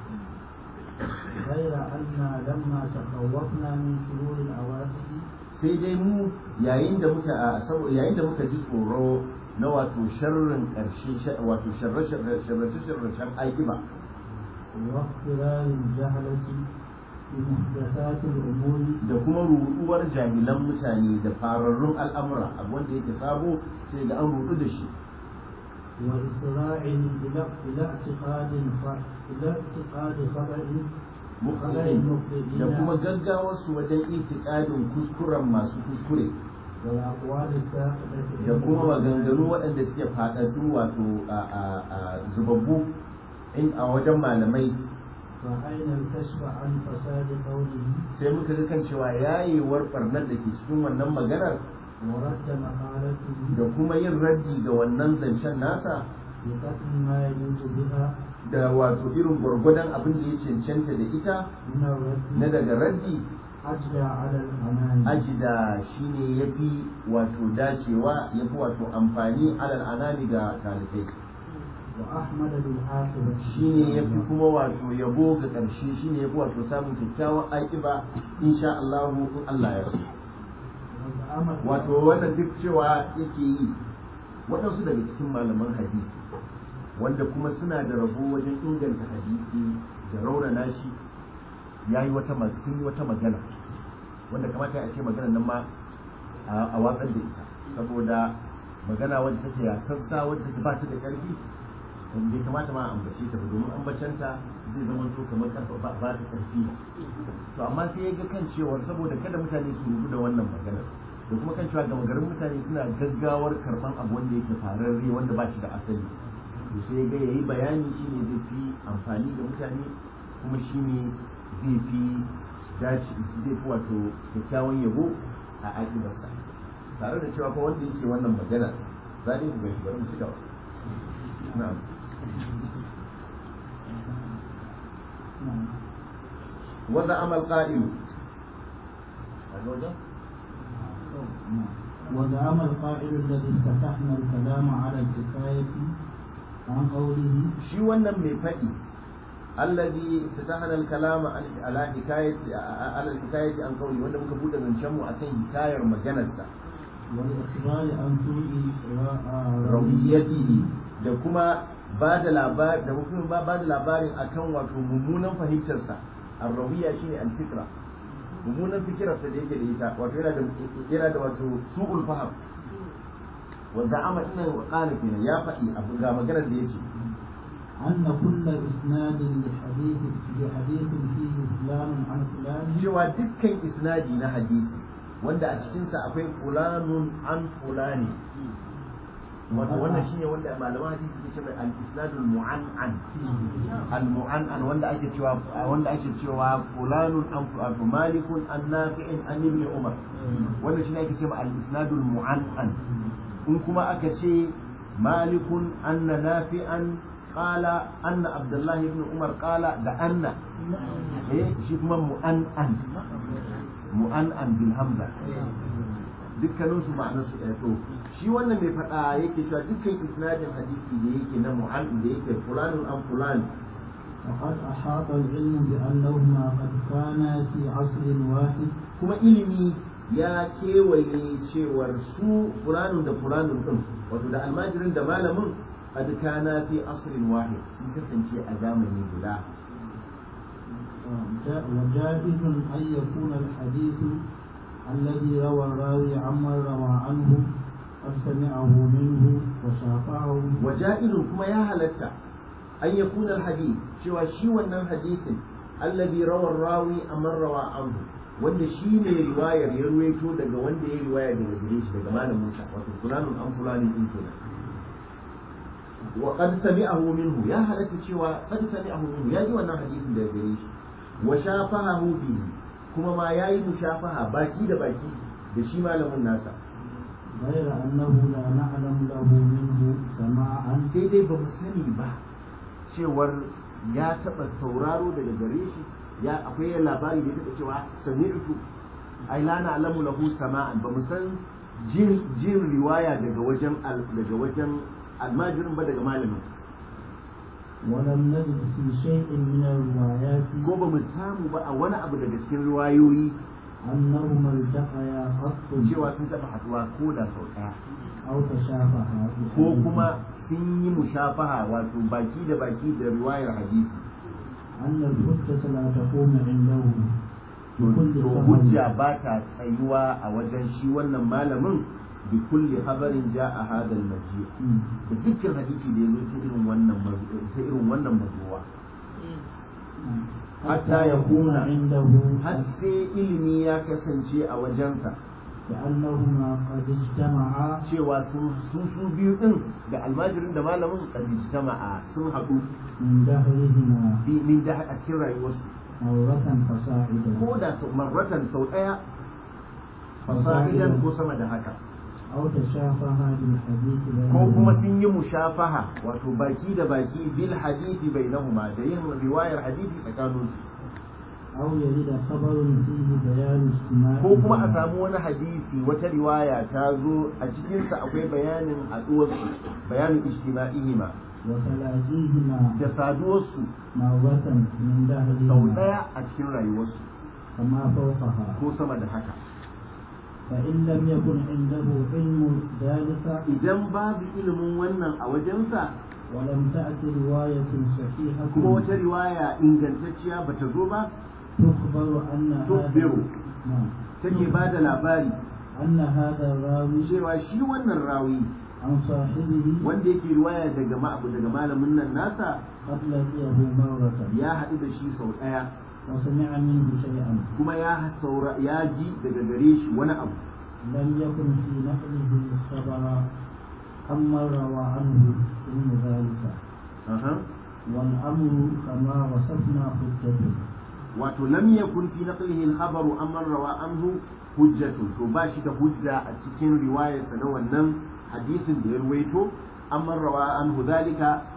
غير أن لما تخوفنا من شرور العواقب sai dai mu yayin da muka a sabo yayin da muka ji tsoro na wato sharrin ƙarshe wato sharrace-sharracen aikiba واختلال الجهلة بمحدثات الأمور da kuma ruɗuwar jahilan mutane da fararrun al'amura abu wanda yake sabo sai ga an ruɗu da shi وإسراع إلى إلى اعتقاد ف- إلى اعتقاد خطأ mukhtalin da kuma gaggawar su wajen itikadin kuskuren masu kuskure والأقوال الساقطة da kuma maganganu waɗanda suke faɗaɗu wato a a- a zubabbu in a wajen malamai فأين الكشف عن فساد قوله sai muka ga kan cewa yayewar barnar da ke cikin wannan maganar ورد مقالته da kuma yin raddi ga wannan zancen nasa بقتل ما يجوز بها da wato irin gwargwadon abin da ya cancanta da ita من الرد na daga raddi أجرى على الأمان ajida shine yafi wato dacewa yafi wato amfani alal anami ga talibai وأحمد بالعاقبة shine yafi kuma wato yabo ga ƙarshe shine yafi wato samun kyakkyawan aƙiba insha Allah in Allah ya so وزعم wato wannan duk cewa yake yi waɗansu daga cikin malaman hadisi wanda kuma suna da rabo wajen inganta hadisi da raunana shi ya yi wata ma- sun yi wata magana wanda kamata a ce magana nan ma a a watsar da ita saboda magana wadda take ya sassa wadda take ba ta da ƙarfi wanda bai kamata ma a ambace ta ba domin ambacenta zai zama to kamar karfa ba ba ta ƙarfi to amma sai ya ga kan cewar saboda kada mutane su rubu da wannan maganar da kuma kan cewa gama garin mutane suna gaggawar karban abu wanda yake fararre wanda ba shi da asali to sai ga yayi bayani shine zai fi amfani da mutane kuma shine zai fi dace zai fi wato kyakkyawan yabo a aƙibarsa tare da cewa fa wanda yake wannan magana za ku ga shi bari mu ci gaba na'am نعم. وزعم القائل وزعم القائل الذي افتتحنا الكلام على الحكاية عن قوله shi wannan mai faɗi allazi fatahana al-kalama ala hikayati ala hikayati an qawli wanda muka bude zancen mu akan hikayar maganarsa والإخبار عن سوء rawiyatihi da kuma ba da labari da kuma ba ba da labarin akan wato mummunan fahimtarsa ar-rawiya shine al-fikra mummunan fikirarsa da yake da ita wato yana da yana da wato su'ul faham wa za'ama inna wa qala kenan ya faɗi abu ga maganar da yace أن كل إسناد لحديث لحديث فيه فلان عن فلان cewa dukkan isnadi na hadisi wanda a cikinsa akwai fulanun an fulani wato wannan shine wanda malaman hadisi ke cewa al-isnadul mu'an'an al-mu'an'an wanda ake cewa wanda ake cewa fulanun an wato malikun an nafi'in an ibn umar wanda shine ake cewa al-isnadul mu'an'an in kuma aka ce malikun anna nafi'an qala anna abdullah ibn umar qala da anna eh shi kuma mu'an'an mu'an'an bil hamza dukkanin su ma'anar su ɗaya to shi wannan mai faɗa yake cewa dukkan isnadin hadisi da yake na mu'an da yake fulanun an fulan وقد أحاط العلم بأنهما قد كانا في عصر واحد kuma ilimi ya kewaye cewar su fulanun da fulanun din wato da almajirin da malamin qad kana fi asrin wahid sun kasance a zamani guda وجا- وجائز أن يكون الحديث الذي روى الراوي عمن روى عنه قد سمعه منه وشافعه وجائز كما يا هلتا أن يكون الحديث شوى شي wannan hadisin الذي روى الراوي أمن روى عنه wanda shi ne riwayar ya ruwaito daga wanda ya riwaya daga gare shi daga malamin sa wato fulanun an fulanin din kenan wa qad sami'ahu minhu ya halatta cewa qad sami'ahu minhu ya ji wannan hadisin daga gare shi wa shafahahu bihi kuma ma yayi mushafaha baki da baki da shi malamin nasa غير أنه لا نعلم له منه سماعا sai dai ba mu sani ba cewar ya taɓa sauraro daga gare shi ya akwai labari da ya taɓa cewa sami'tu ai la na'lamu lahu sama'an ba mu san jin jin riwaya daga wajen al- daga wajen almajirin ba daga malamin ولم نجد في شيء من الروايات ko ba mu samu ba a wani abu daga cikin riwayoyi أنهما التقيا قط cewa sun taɓa haɗuwa ko da sau ɗaya أو تشابها ko kuma sun yi mushafaha wato baki da baki da riwayar hadisi أن الحجة لا تقوم عنده to بكل to خبر hujja ba ta tsayuwa a wajen shi wannan malamin bi kulli habarin ja'a hadal maji مم. da dukkan hadisi da yazo ta irin wannan mazu- ta irin wannan mazuwa حتى يكون عنده har sai ilimi ya kasance a wajensa كأنهما قد اجتمعا cewa sun su su biyu din da almajirin da malamin qad ijtama'a sun haɗu من دهرهما bi min da a cikin rayuwarsu مرة فصاعدا ko da sau marratan sau ɗaya fasa'idan ko sama da haka أو تشافها بالحديث ko kuma بينهما sun yi mushafaha wato baki da baki bil hadisi bainahuma da yin riwayar hadisi tsakanin su أو يرد خبر فيه بيان اجتماع ko kuma a samu wani hadisi wata riwaya ta zo a cikin sa akwai bayanin haduwar su bayanin ijtima'ihima وتلاقيهما da saduwar su مرة من sau دهرهما daya a cikin rayuwar su كما فوقها ko sama da haka فإن لم يكن عنده علم ذلك idan babu ilimin wannan a wajensa ولم تأتي رواية صحيحة kuma wata riwaya ingantacciya bata zo ba تخبر أن هذا تخبر. نعم. take ba da labari أن هذا الراوي cewa shi wannan rawi عن صاحبه wanda yake riwaya daga ma'abu daga malamin nan nasa قد لقيه مرة ya haɗu da shi sau ɗaya وسمع منه شيئا kuma ya saura ya ji daga gare shi wani abu لم يكن في نقله الخبر أما روى عنه علم ذلك Aha. والأمر كما وصفنا حجته wato lam yakun fi naqlihi al-khabaru amman rawa anhu hujjatun to ba shi da hujja a cikin riwayarsa na wannan hadisin da ya ruwaito amman rawa anhu zalika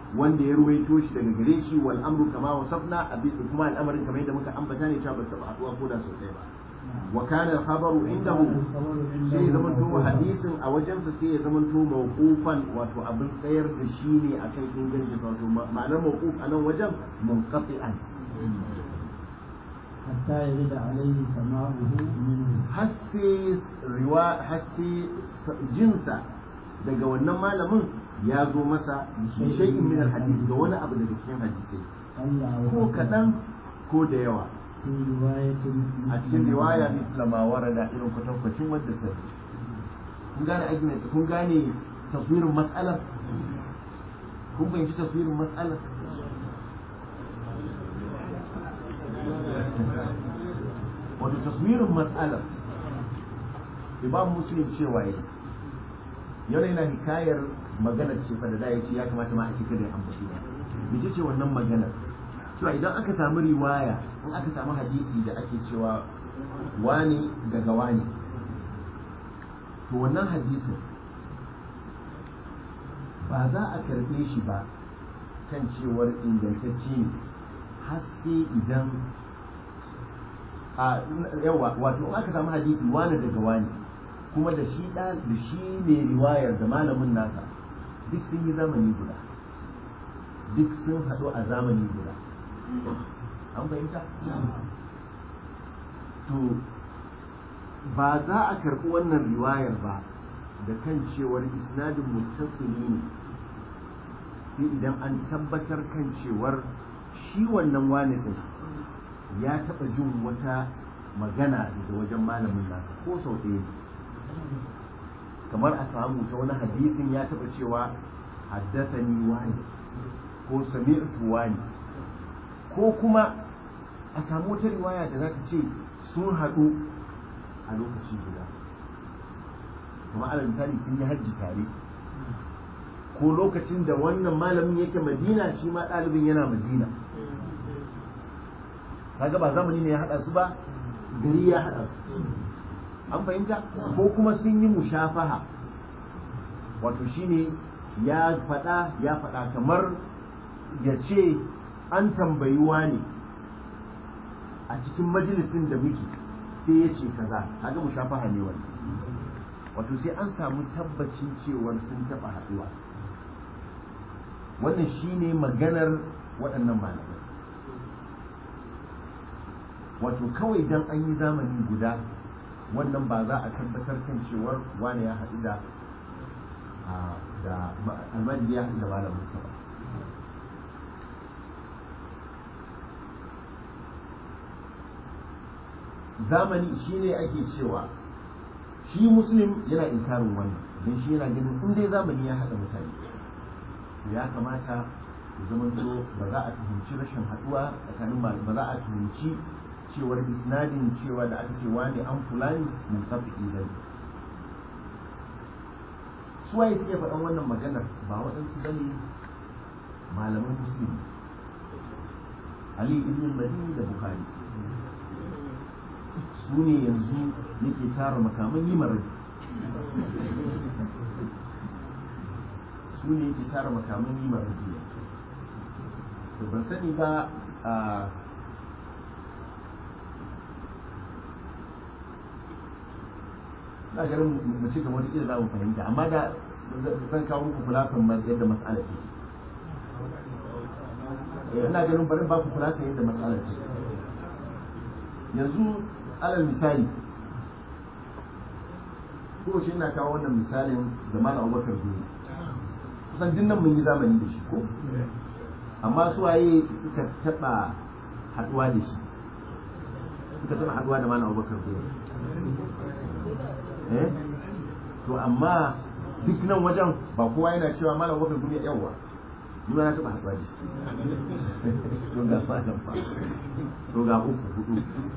wanda ya ruwaito shi daga gare shi wal amru kama wasafna abin kuma al'amarin kamar yadda muka ambata ne cewa ba ta haɗuwa ko da sau ɗaya ba wa kana al-khabaru indahu sai ya zama to hadisin a wajensa sai ya zama to mawqufan wato abin tsayar da shi ne akan ingancin wato ma'anar mawquf a nan wajen munqati'an حتى يرد عليه سماعه منه har sai riwa har sai jinsa daga wannan malamin ya zo masa bi shay'in min al-hadith da wani abu daga cikin hadisai ألا ko kaɗan ko da yawa في رواية a cikin riwaya misla ma warada irin kwatankwacin wadda ta zo kun gane argument kun gane taswirin matsalar kun fahimci taswirin matsalar wato taswirin matsalar imam muslim cewa yi yana yana hikayar maganar ce fa da da ya ce ya kamata ma a ce kada ya ambaci ba mece ce wannan maganar cewa idan aka samu riwaya in aka samu hadisi da ake cewa wani daga wani to wannan hadisin ba za a karbe shi ba kan cewar ingantacce ne har sai idan a yawa wato in aka samu hadisi wani daga wani kuma da shi da shi ne riwayar da malamin nasa duk sun yi zamani guda duk sun haɗu a zamani guda an fahimta to ba za a karɓi wannan riwayar ba da kan cewar isnadin muttasili ne sai idan an tabbatar kan cewar shi wannan wani din ya taɓa jin wata magana daga wajen malamin nasa ko sau ɗaya kamar a samu ta wani hadisin ya taɓa cewa haddathani wani ko sami'tu wani ko kuma a samu wata riwaya da za ta ce sun haɗu a lokaci guda kuma alal misali sun yi hajji tare ko lokacin da wannan malamin yake madina shi ma ɗalibin yana madina kaga ba zamani ne ya haɗa su ba gari ya haɗa su an fahimta ko kuma sun yi mushafaha wato shine ya faɗa ya faɗa kamar ya ce an tambayi wani a cikin majalisin da muke sai ya ce kaza kaga mushafaha ne wani wato sai an samu tabbacin cewar sun taɓa haɗuwa wannan shine maganar waɗannan malamai wato kawai dan an yi zamani guda wannan ba za a tabbatar kan cewar wani ya haɗu da da almadi ya haɗu da malamin sa ba zamani shine ake cewa shi muslim yana inkarin wannan don shi yana ganin in dai zamani ya haɗa mutane ya kamata ya zamanto ba za a tuhumci rashin haɗuwa tsakanin ba za a tuhumci cewar isnadin cewa da aka ce wani an fulani mun tafi idan su waye suke faɗan wannan maganar ba waɗansu bane malaman musulmi ali ibn madini da bukhari su ne yanzu yake tara makaman yi marar su ne yake tara makaman yi marar to ban sani ba a na garin mu ci gaba da za mu fahimta amma da zan kawo muku kulasan yadda mas'ala ke ina ganin bari ba ku kulasan yadda mas'ala ce yanzu alal misali ko shi ina kawo wannan misalin da malam Abubakar Gumi kusan dinnan mun yi zamani da shi ko amma su waye suka taba haduwa da shi suka taba haduwa da malam Abubakar Gumi eh to amma duk nan wajen ba kowa yana cewa malam Abubakar Gumi yawa ni ma na taba haduwa da shi to ga malam fa to ga uku hudu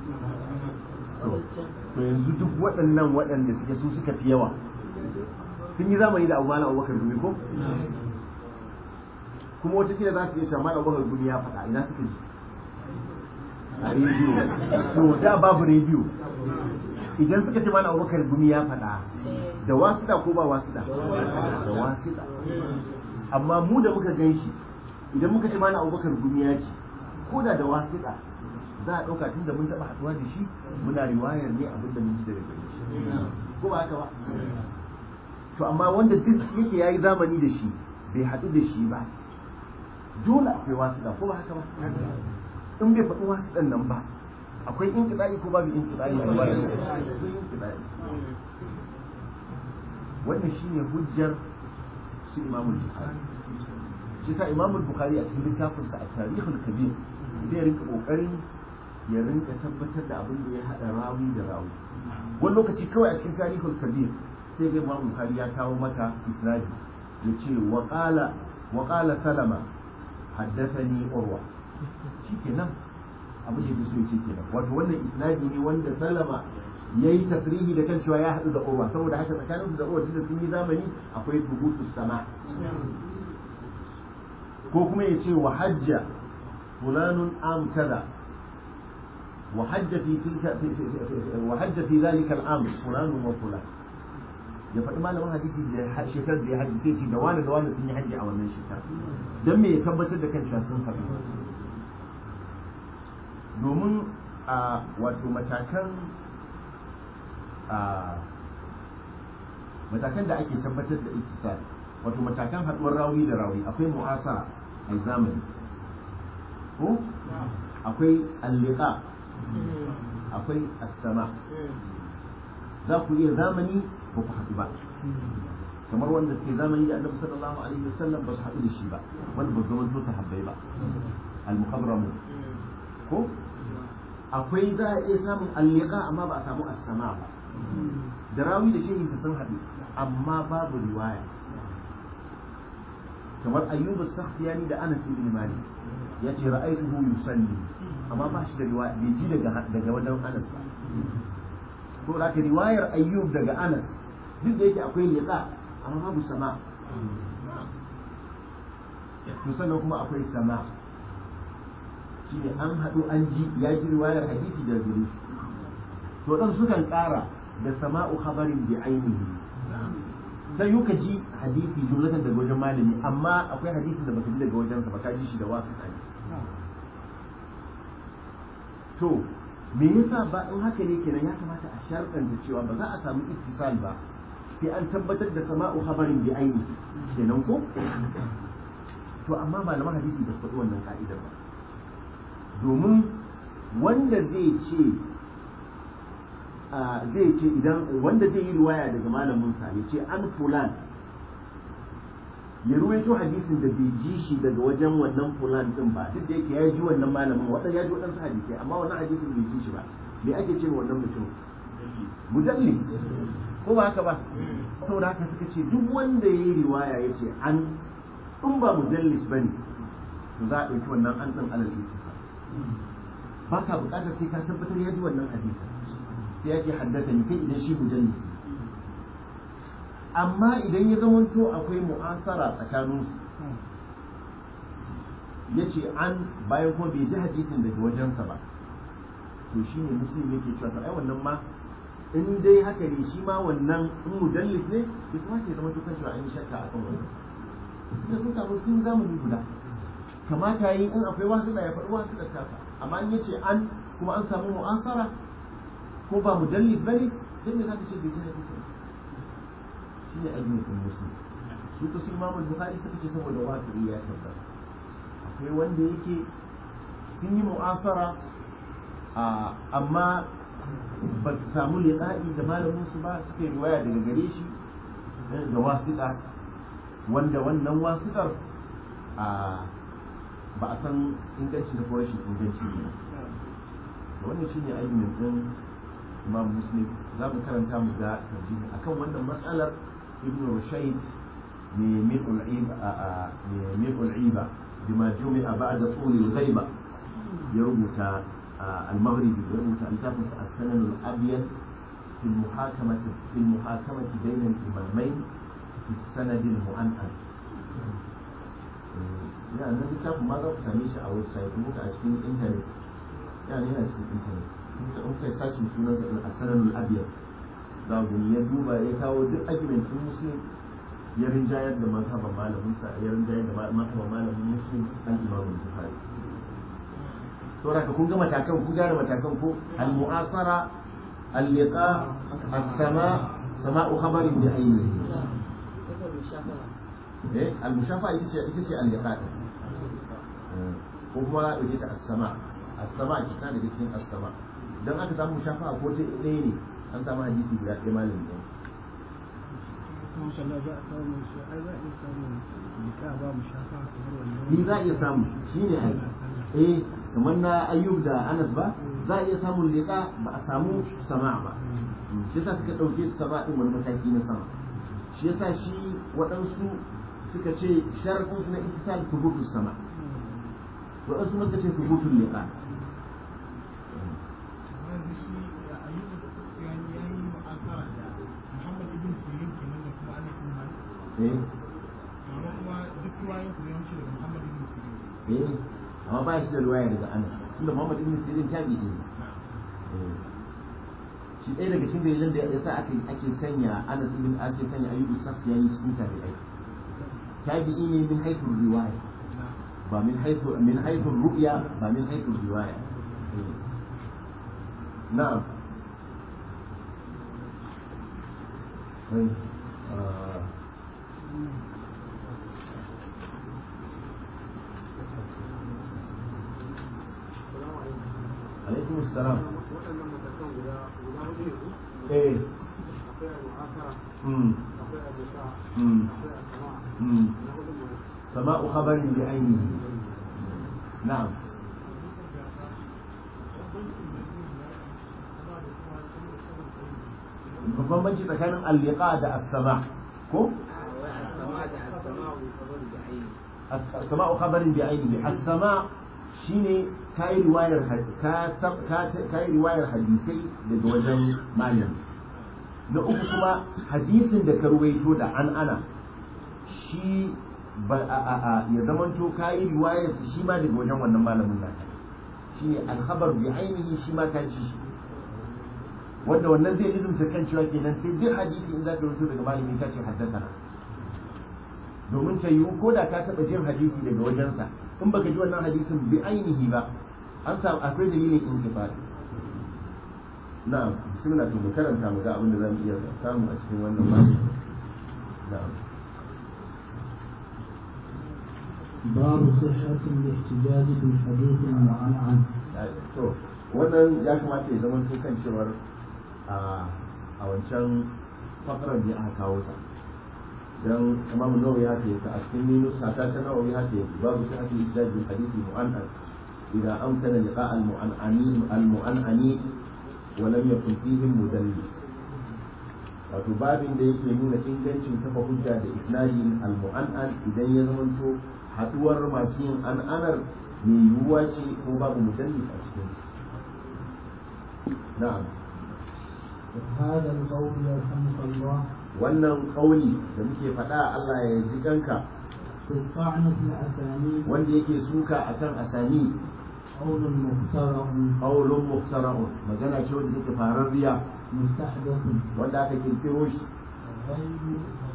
to yanzu duk waɗannan waɗanda suke su suka fi yawa sun yi zamani da abu malam abubakar gumi ko kuma wata kila za su iya cewa malam abubakar gumi ya faɗa ina suka ji a rediyo to da babu rediyo idan suka ce malam abubakar gumi ya faɗa da wasuɗa ko ba wasuɗa da wasuɗa amma mu da muka gan shi idan muka ce mana abubakar gumiya ce ko da da wasiƙa za a ɗauka tun da mun taɓa haɗuwa da shi muna riwayar ne abin da mun ji daga gare shi ko ba haka ba to amma wanda duk yake yayi zamani da shi bai haɗu da shi ba dole akwai wasiƙa ko ba haka ba in bai faɗi wasiƙan nan ba akwai inkiɗa'i ko babu inkiɗa'i a ba wannan shine hujjar su imamul bukhari shi sa imamul bukhari a cikin littafinsa a tarihul kabir zai rinka kokarin ya rinka tabbatar da abin da ya haɗa rawi da rawi wani lokaci kawai a cikin tarihul kabir sai ga imam bukhari ya kawo maka isnadi ya ce wa qala wa qala salama haddathani urwa shikenan abin da yake so ya ce kenan wato wannan isnadi ne wanda salama yayi tasrihi da kan cewa ya haɗu da urwa saboda haka tsakanin da urwa da sun yi zamani akwai tubutu sama ko kuma ya ce wa hajja fulanun am kaza wa hajja fi tilka wa hajja fi zalika al-am fulanun wa fulan ya faɗi malamin hadisi da shekar da ya haji sai ce da wani da wani sun yi haji a wannan shekara don me ya tabbatar da kan cewa sun faɗi domin a wato matakan matakan da ake tabbatar da iktisar wato matakan haɗuwar rawi da rawi akwai mu'asara a zamani ko akwai alliqa akwai as-sama za ku iya zamani ba ku haɗu ba kamar wanda ke zamani da annabi sallallahu alaihi wasallam ba su haɗu da shi ba wanda ba su zama su sahabbai ba al-muhadramu ko akwai za a iya samun alliqa amma ba a samu as-sama ba da rawi da shehi sun haɗu amma babu riwaya kamar ayyubu sakhtiyani da anas ibn malik ya ce ra'aytuhu yusalli amma ba shi da riwaya bai ji daga daga wajen anas ba to da ka riwayar ayyub daga anas duk da yake akwai liqa amma babu sama to sannan kuma akwai sama shine an haɗu an ji ya ji riwayar hadisi da guri to dan sukan ƙara da sama'u khabarin bi ainihi sai yuka ji hadisi jumlatan daga wajen malami amma akwai hadisin da baka ji daga wajensa ba ka ji shi da wasu ne to me yasa ba in haka ne kenan ya kamata a sharɗanta cewa ba za a samu ittisal ba sai an tabbatar da sama'u khabarin bi ainihi kenan ko to amma malaman hadisi ba su faɗi wannan ka'idar ba domin wanda zai ce zai ce idan wanda zai yi riwaya daga malamin sa ya ce an fulan ya ruwaito hadisin da bai ji shi daga wajen wannan fulan din ba duk da yake ya ji wannan malamin wadan ya ji wadansu hadisai amma wannan hadisin bai ji shi ba me ake ce wannan mutum mudallis ko ba haka ba saboda haka suka ce duk wanda ya yi riwaya ya ce an in ba mudallis bane to za a ɗauki wannan an ɗin alal itisa ba ka buƙatar sai ka tabbatar ya ji wannan hadisin sai ya ce haddasa ni kai idan shi mujallis amma idan ya zamanto akwai mu'asara tsakanin su ya ce an bayan kuma bai ji hadisin daga wajensa ba to shi ne musulmi yake cewa to ai wannan ma in dai haka ne shi ma wannan in mujallis ne bai kuma ke zama tukan cewa an yi shakka a kan wannan da sun samu sun zamani guda kamata yi in akwai wasu da ya faɗi wasu da tasa amma in ya ce an kuma an samu mu'asara ko ba mujallid bane dan me zaka ce bai ji hadisi shine addinin musulmi su ko su imamu bukhari suka ce saboda waqi'i ya tabbata akwai wanda yake sun yi mu'asara amma ba su samu liqa'i da malamin su ba suka yi riwaya daga gare shi da wasiƙa wanda wannan wasiƙar ba a san inganci da ko rashin inganci ne wannan shine ainihin din imam muslim za mu karanta mu ga tarjini akan wannan matsalar ibn rushayd ne miqul iba ne miqul iba bima jumi'a ba'da tul al-ghaiba ya rubuta al-maghribi ya rubuta al-tafsir as-sanan al-abyad في المحاكمة في المحاكمة بين الإمامين في السند المؤنث. يعني هذا الكتاب ماذا تسميه أو السيد ممكن أشكين إنترنت يعني هنا أشكين إنترنت in kai sashin sunan a sanar al'abiyar za ku ya duba ya kawo duk argument din muslim ya rinjayar da mazhaban malamin sa ya rinjayar da mazhaban malamin muslim al-imam al-bukhari saboda ka kun ga matakan kun gane matakan ko al-mu'asara al-liqa as-sama sama'u khabarin bi aynihi eh al-mushafa ita ce ita ce al-liqa ko kuma za a ɗauke ta as-sama as-sama kita daga cikin as-sama dan aka samu mushafa ko ta ɗaya ne an samu hadisi guda ɗaya malamin ɗaya ni za a iya samu shi ne ai eh kamar na ayyub da anas ba za a iya samun liƙa ba a samu sama ba shi yasa suka ɗauke su sama ɗin wani mataki na sama shi yasa shi waɗansu suka ce sharafin su na itisal tubutu sama waɗansu suka ce tubutun liƙa eh eh amma ba shi da ruwaya daga anas tunda muhammad ibn sirin tabi'i ne shi ɗaya daga cikin dalilan da yasa ake ake sanya anas ibn ake sanya ayyubu safiyani cikin tabi'ai tabi'i ne min haythu riwaya ba min haythu min haythu ru'ya ba min haythu riwaya na'am alaikum assalam eh mm mm mm sama'u khabarin bi ainihi na'am babban banci tsakanin al-liqa da as-sama ko as-sama'u khabarin bi ainihi as-sama shine kai riwayar ka kai riwayar hadisai daga wajen malami na uku kuma hadisin da ka ruwaito da an ana shi ba a a a ya zamanto kai riwayar shi ma daga wajen wannan malamin naka shine al-khabar bi ainihi shi ma ka ji shi wanda wannan zai lizumta kan cewa kenan sai duk hadisi in za ka rubuto daga malami ka ce haddasa domin ta yiwu ko da ka taɓa jin hadisi daga wajensa in baka ji wannan hadisin bi ainihi ba an samu akwai dalilin intifadi na'am bismillah to mu karanta mu ga abin da zamu iya samu a cikin wannan babu na'am باب صحة الاحتجاج بالحديث المعنعن to wannan ya kamata ya zama to kan cewar a a wancan fakarar da aka kawo ta dan imamu nawawi ya ce a cikin minus hata ta nawawi ya ce babu sahih al-ihdaj bil hadith mu'annan idza amkana liqa al-mu'annani al-mu'annani wa lam yakun fihi mudallis wato babin da yake nuna ingancin kafa hujja da isnadin al-mu'annan idan ya zamanto haduwar masu yin an'anar mai yiwuwa ce ko babu mudallis a cikin na'am هذا القول يرحمك الله wannan kauli da muke faɗa Allah ya ji kanka في الطعن في الأسانيد wanda yake suka akan asani قول مخترع qaulun muhtara'un magana ce wanda take fararriya مستحدث wanda aka kirkiro shi غير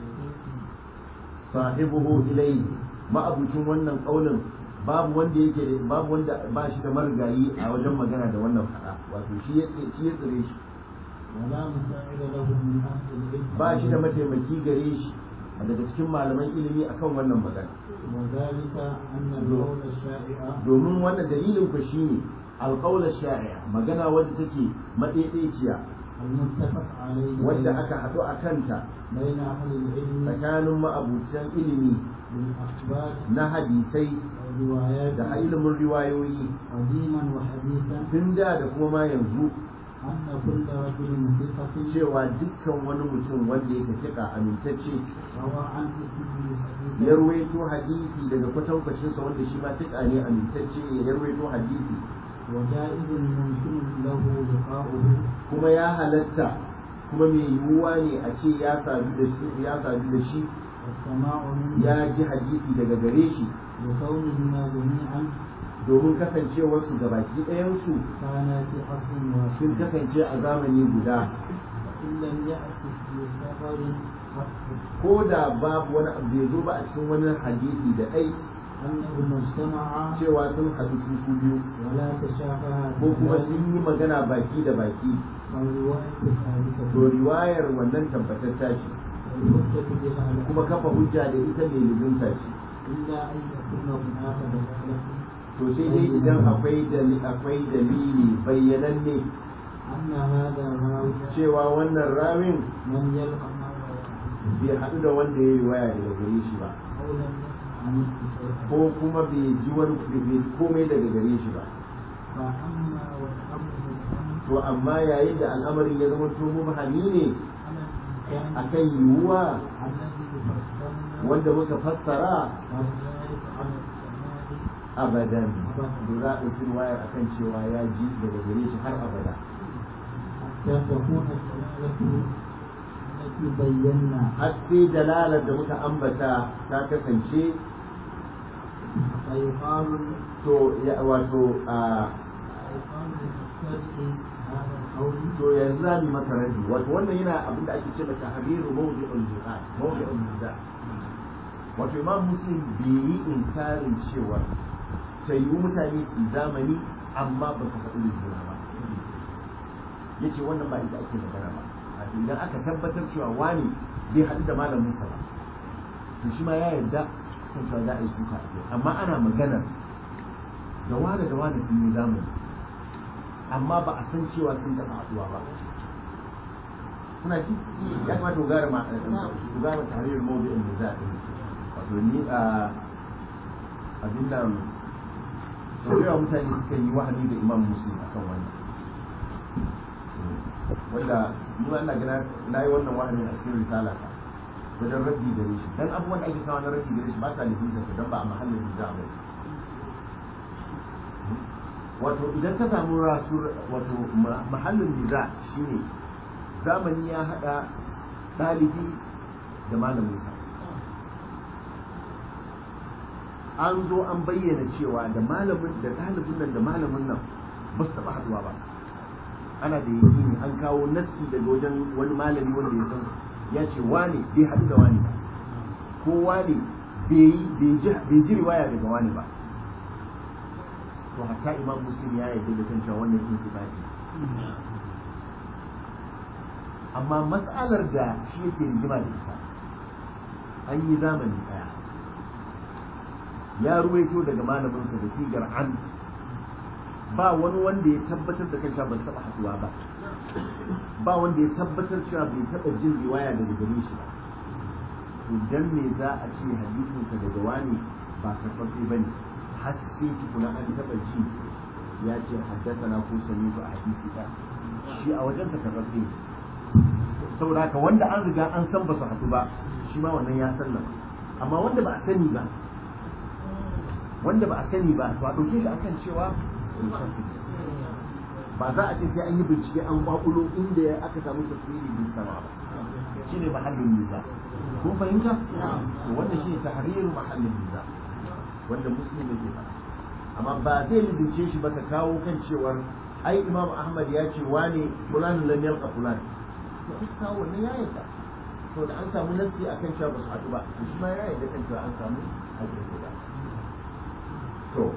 sahibuhu ilayhi ma'abucin wannan kaulin babu wanda yake da babu wanda ba shi da marigayi a wajen magana da wannan faɗa wato shi ya shi ya tsire shi ولا مساعد له من أهل العلم ba shi da mataimaki gare shi daga cikin malaman ilimi akan wannan magana وذلك أن القول الشائع domin wannan dalilin ku shine alqaul shai'a magana wadda take madaidaiciya المتفق عليه wadda aka haɗu a kanta بين أهل العلم tsakanin ma'abutan ilimi بالأخبار na hadisai والروايات da ilimin riwayoyi قديما وحديثا tun da da kuma ma yanzu أن كل رجل ثقة cewa dukkan wani mutum wanda yake fiƙa amintacce روى عن اسمه ya حديثا ruwaito hadisi daga kwatankwacinsa wanda shi ma fiƙa ne amintacce ya ruwaito hadisi وجائز ممكن له لقاؤه kuma ya halatta kuma mai yiwuwa ne a ce ya sadu da shi ya sadu da shi والسماع منه ya ji hadisi daga gare shi لكونهما جميعا domin kasancewarsu ga baki ɗayansu كانا في عصر sun واحد kasance a zamani guda وإن لم يأت في سفر ko da babu wani abu bai zo ba a cikin wani hadisi da kai أنهما اجتمعا cewa sun haɗu su su biyu ولا تشافها ko kuma sun yi magana baki da baki فالرواية to ثابتة riwayar wannan tabbatatta ce والحجة بها kuma kafa hujja da ita mai lizunta ce إلا أن يكون هناك دلالة to sai dai idan akwai dali akwai dalili bayyananne أن هذا الراوي cewa wannan rawin لم يلقى ما رواه bai haɗu da wanda ya yi waya daga gare shi ba أو لم يسمع عنه شيئا ko kuma bai ji wani bai komai daga gare shi ba فأما والأمر الأمر to amma yayin da al'amarin ya zama to mubhami ne على الإنسان akan yiwuwa الذي فسرنا wanda muka fassara وذلك على السماء abadan to za a ɗauki wayar akan cewa ya ji daga gare shi har abada حتى تكون الدلالة التي بينا har sai dalalar da muka ambata ta kasance فيقال to ya wato a فيقال للمبتدئ هذا القول to yanzu za mu masa rabi wato wannan yana abin da ake ce mata tahriru mawdi'ul jihad mawdi'ul jihad wato imam muslim bai yi inkarin cewa sai yi mutane su zamani amma ba su faɗi juna ba yace wannan ba ita ake magana ba wato idan aka tabbatar cewa wani bai haɗu da malamin sa ba to shi ma ya yarda kan cewa za a yi suka a kai amma ana maganar da wani da wani sun yi zamani amma ba a san cewa sun taɓa haɗuwa ba kuna ji ya kamata ku gara ma ku gara tarihin mawdu'in da za a yi wato ni a abin da sau da yawa mutane suka yi wahani da imam muslim akan wannan wanda ni ma ina gana na yi wannan wahani a cikin risala ta wajen rabbi da shi dan abubuwan da ake kawo na rabbi da shi ba sa nufin sa dan ba a mahallin da ba wato idan ka samu rasu wato mahallin niza shine zamani ya hada ɗalibi da malaminsa an zo an bayyana cewa da malamin da ɗalibin nan da malamin nan ba su taɓa haɗuwa ba ana da yakini an kawo naski daga wajen wani malami wanda ya san su ya ce wane bai haɗu da wani ba ko wane bai ji riwaya daga wani ba to hatta imam muslim ya yarda da kan cewa wannan intibati amma matsalar da shi yake rigima da ita an yi zamani daya ya ruwaito daga malaminsa da sigar an ba wani wanda ya tabbatar da kansa ba su taɓa haɗuwa ba ba wanda ya tabbatar cewa bai taɓa jin riwaya daga gare shi ba to dan me za a ce hadisinsa daga wani ba karɓaɓɓe ba ne har sai tukuna an taɓa ji ya ce haddasa na ko sami a hadisi ɗaya shi a wajen ta karɓaɓɓe saboda haka wanda an riga an san ba su haɗu ba shi ma wannan ya sallama amma wanda ba a sani ba wanda ba a sani ba to a ɗauke shi akan cewa ba za a ce sai an yi bincike an kwakulo inda aka samu tafsiri bin sama ba shine mahallin niza kun fahimta to wanda shine tahriru mahallin niza wanda muslim yake faɗa amma ba zai lizince shi ba ka kawo kan cewar ai imam ahmad ya ce wane fulan lam yalqa fulan to ai kawo wannan ya yarda to da an samu nasi akan cewa ba su haɗu ba to shi ma ya yarda kan cewa an samu haɗu guda to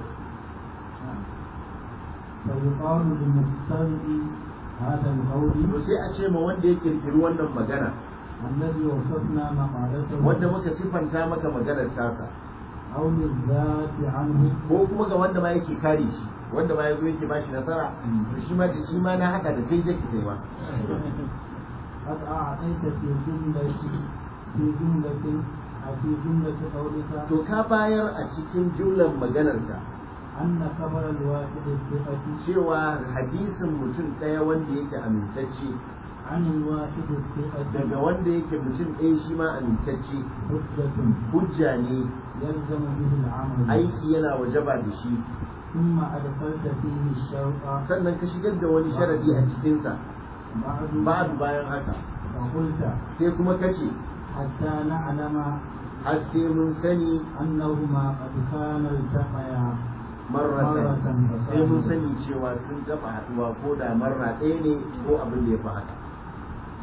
فيقال للمبتدئ هذا القول to sai a ce ma wanda ya kirkiri wannan magana الذي وصفنا مقالته wanda muka sifanta maka maganar tasa أو للذات عنه ko kuma ga wanda ma yake kare shi wanda ma yazo yake bashi nasara to shi ma da shi ma na haka da kai zai kai ma قد أعطيت في جملة في جملة أو في جملة قولك to ka bayar a cikin jumlar maganarka أن خبر الواحد الثقة cewa hadisin mutum ɗaya wanda yake amintacce عن الواحد الثقة daga wanda yake mutum ɗaya shi ma amintacce حجة hujja ne يلزم به العمل aiki yana wajaba da shi ثم أدخلت فيه الشوق sannan ka shigar da wani sharadi a cikinsa بعد babu bayan haka فقلت sai kuma kace حتى نعلم har sai mun sani أنهما قد كانا التقيا marratan مرة sai mun فصاحبا sani cewa sun gaba haɗuwa ko da marra ɗaya ne ko abin da ya fi haka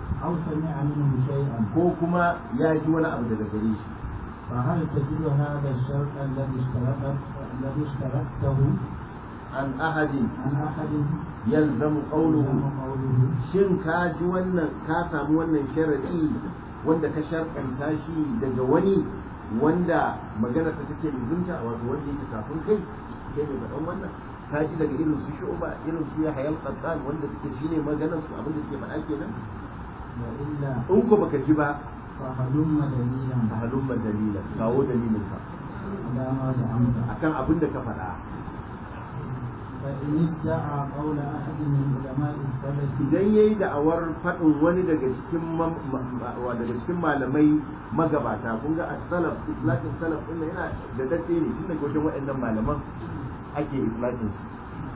أو سمع منه شيئا ko kuma ya ji wani abu daga gare shi فهل تجد هذا الشرط الذي اشترطت الذي اشترطته an ahadin عن أحد yalzamu qawluhu يلزم قوله shin ka ji wannan ka samu wannan sharadi wanda ka sharɗanta shi daga wani wanda magana ta take lubunta wato wanda yake kafin kai kai mai faɗan wannan ka ji daga irin su shu'ba irin su ya hayal qattan wanda suke shine maganar su abin da suke faɗa kenan وإلا in ko baka ji ba فهلم دليلا a halumma dalila kawo dalilin ka على ما زعمت akan abin da ka faɗa فإن ادعى قول أحد من علماء السلف idan yayi da'awar faɗin wani daga cikin mam- ma- ma- wa daga cikin malamai magabata kun ga as-salaf islatin salaf din nan yana da dace ne tun daga wajen waɗannan malaman ake islatin su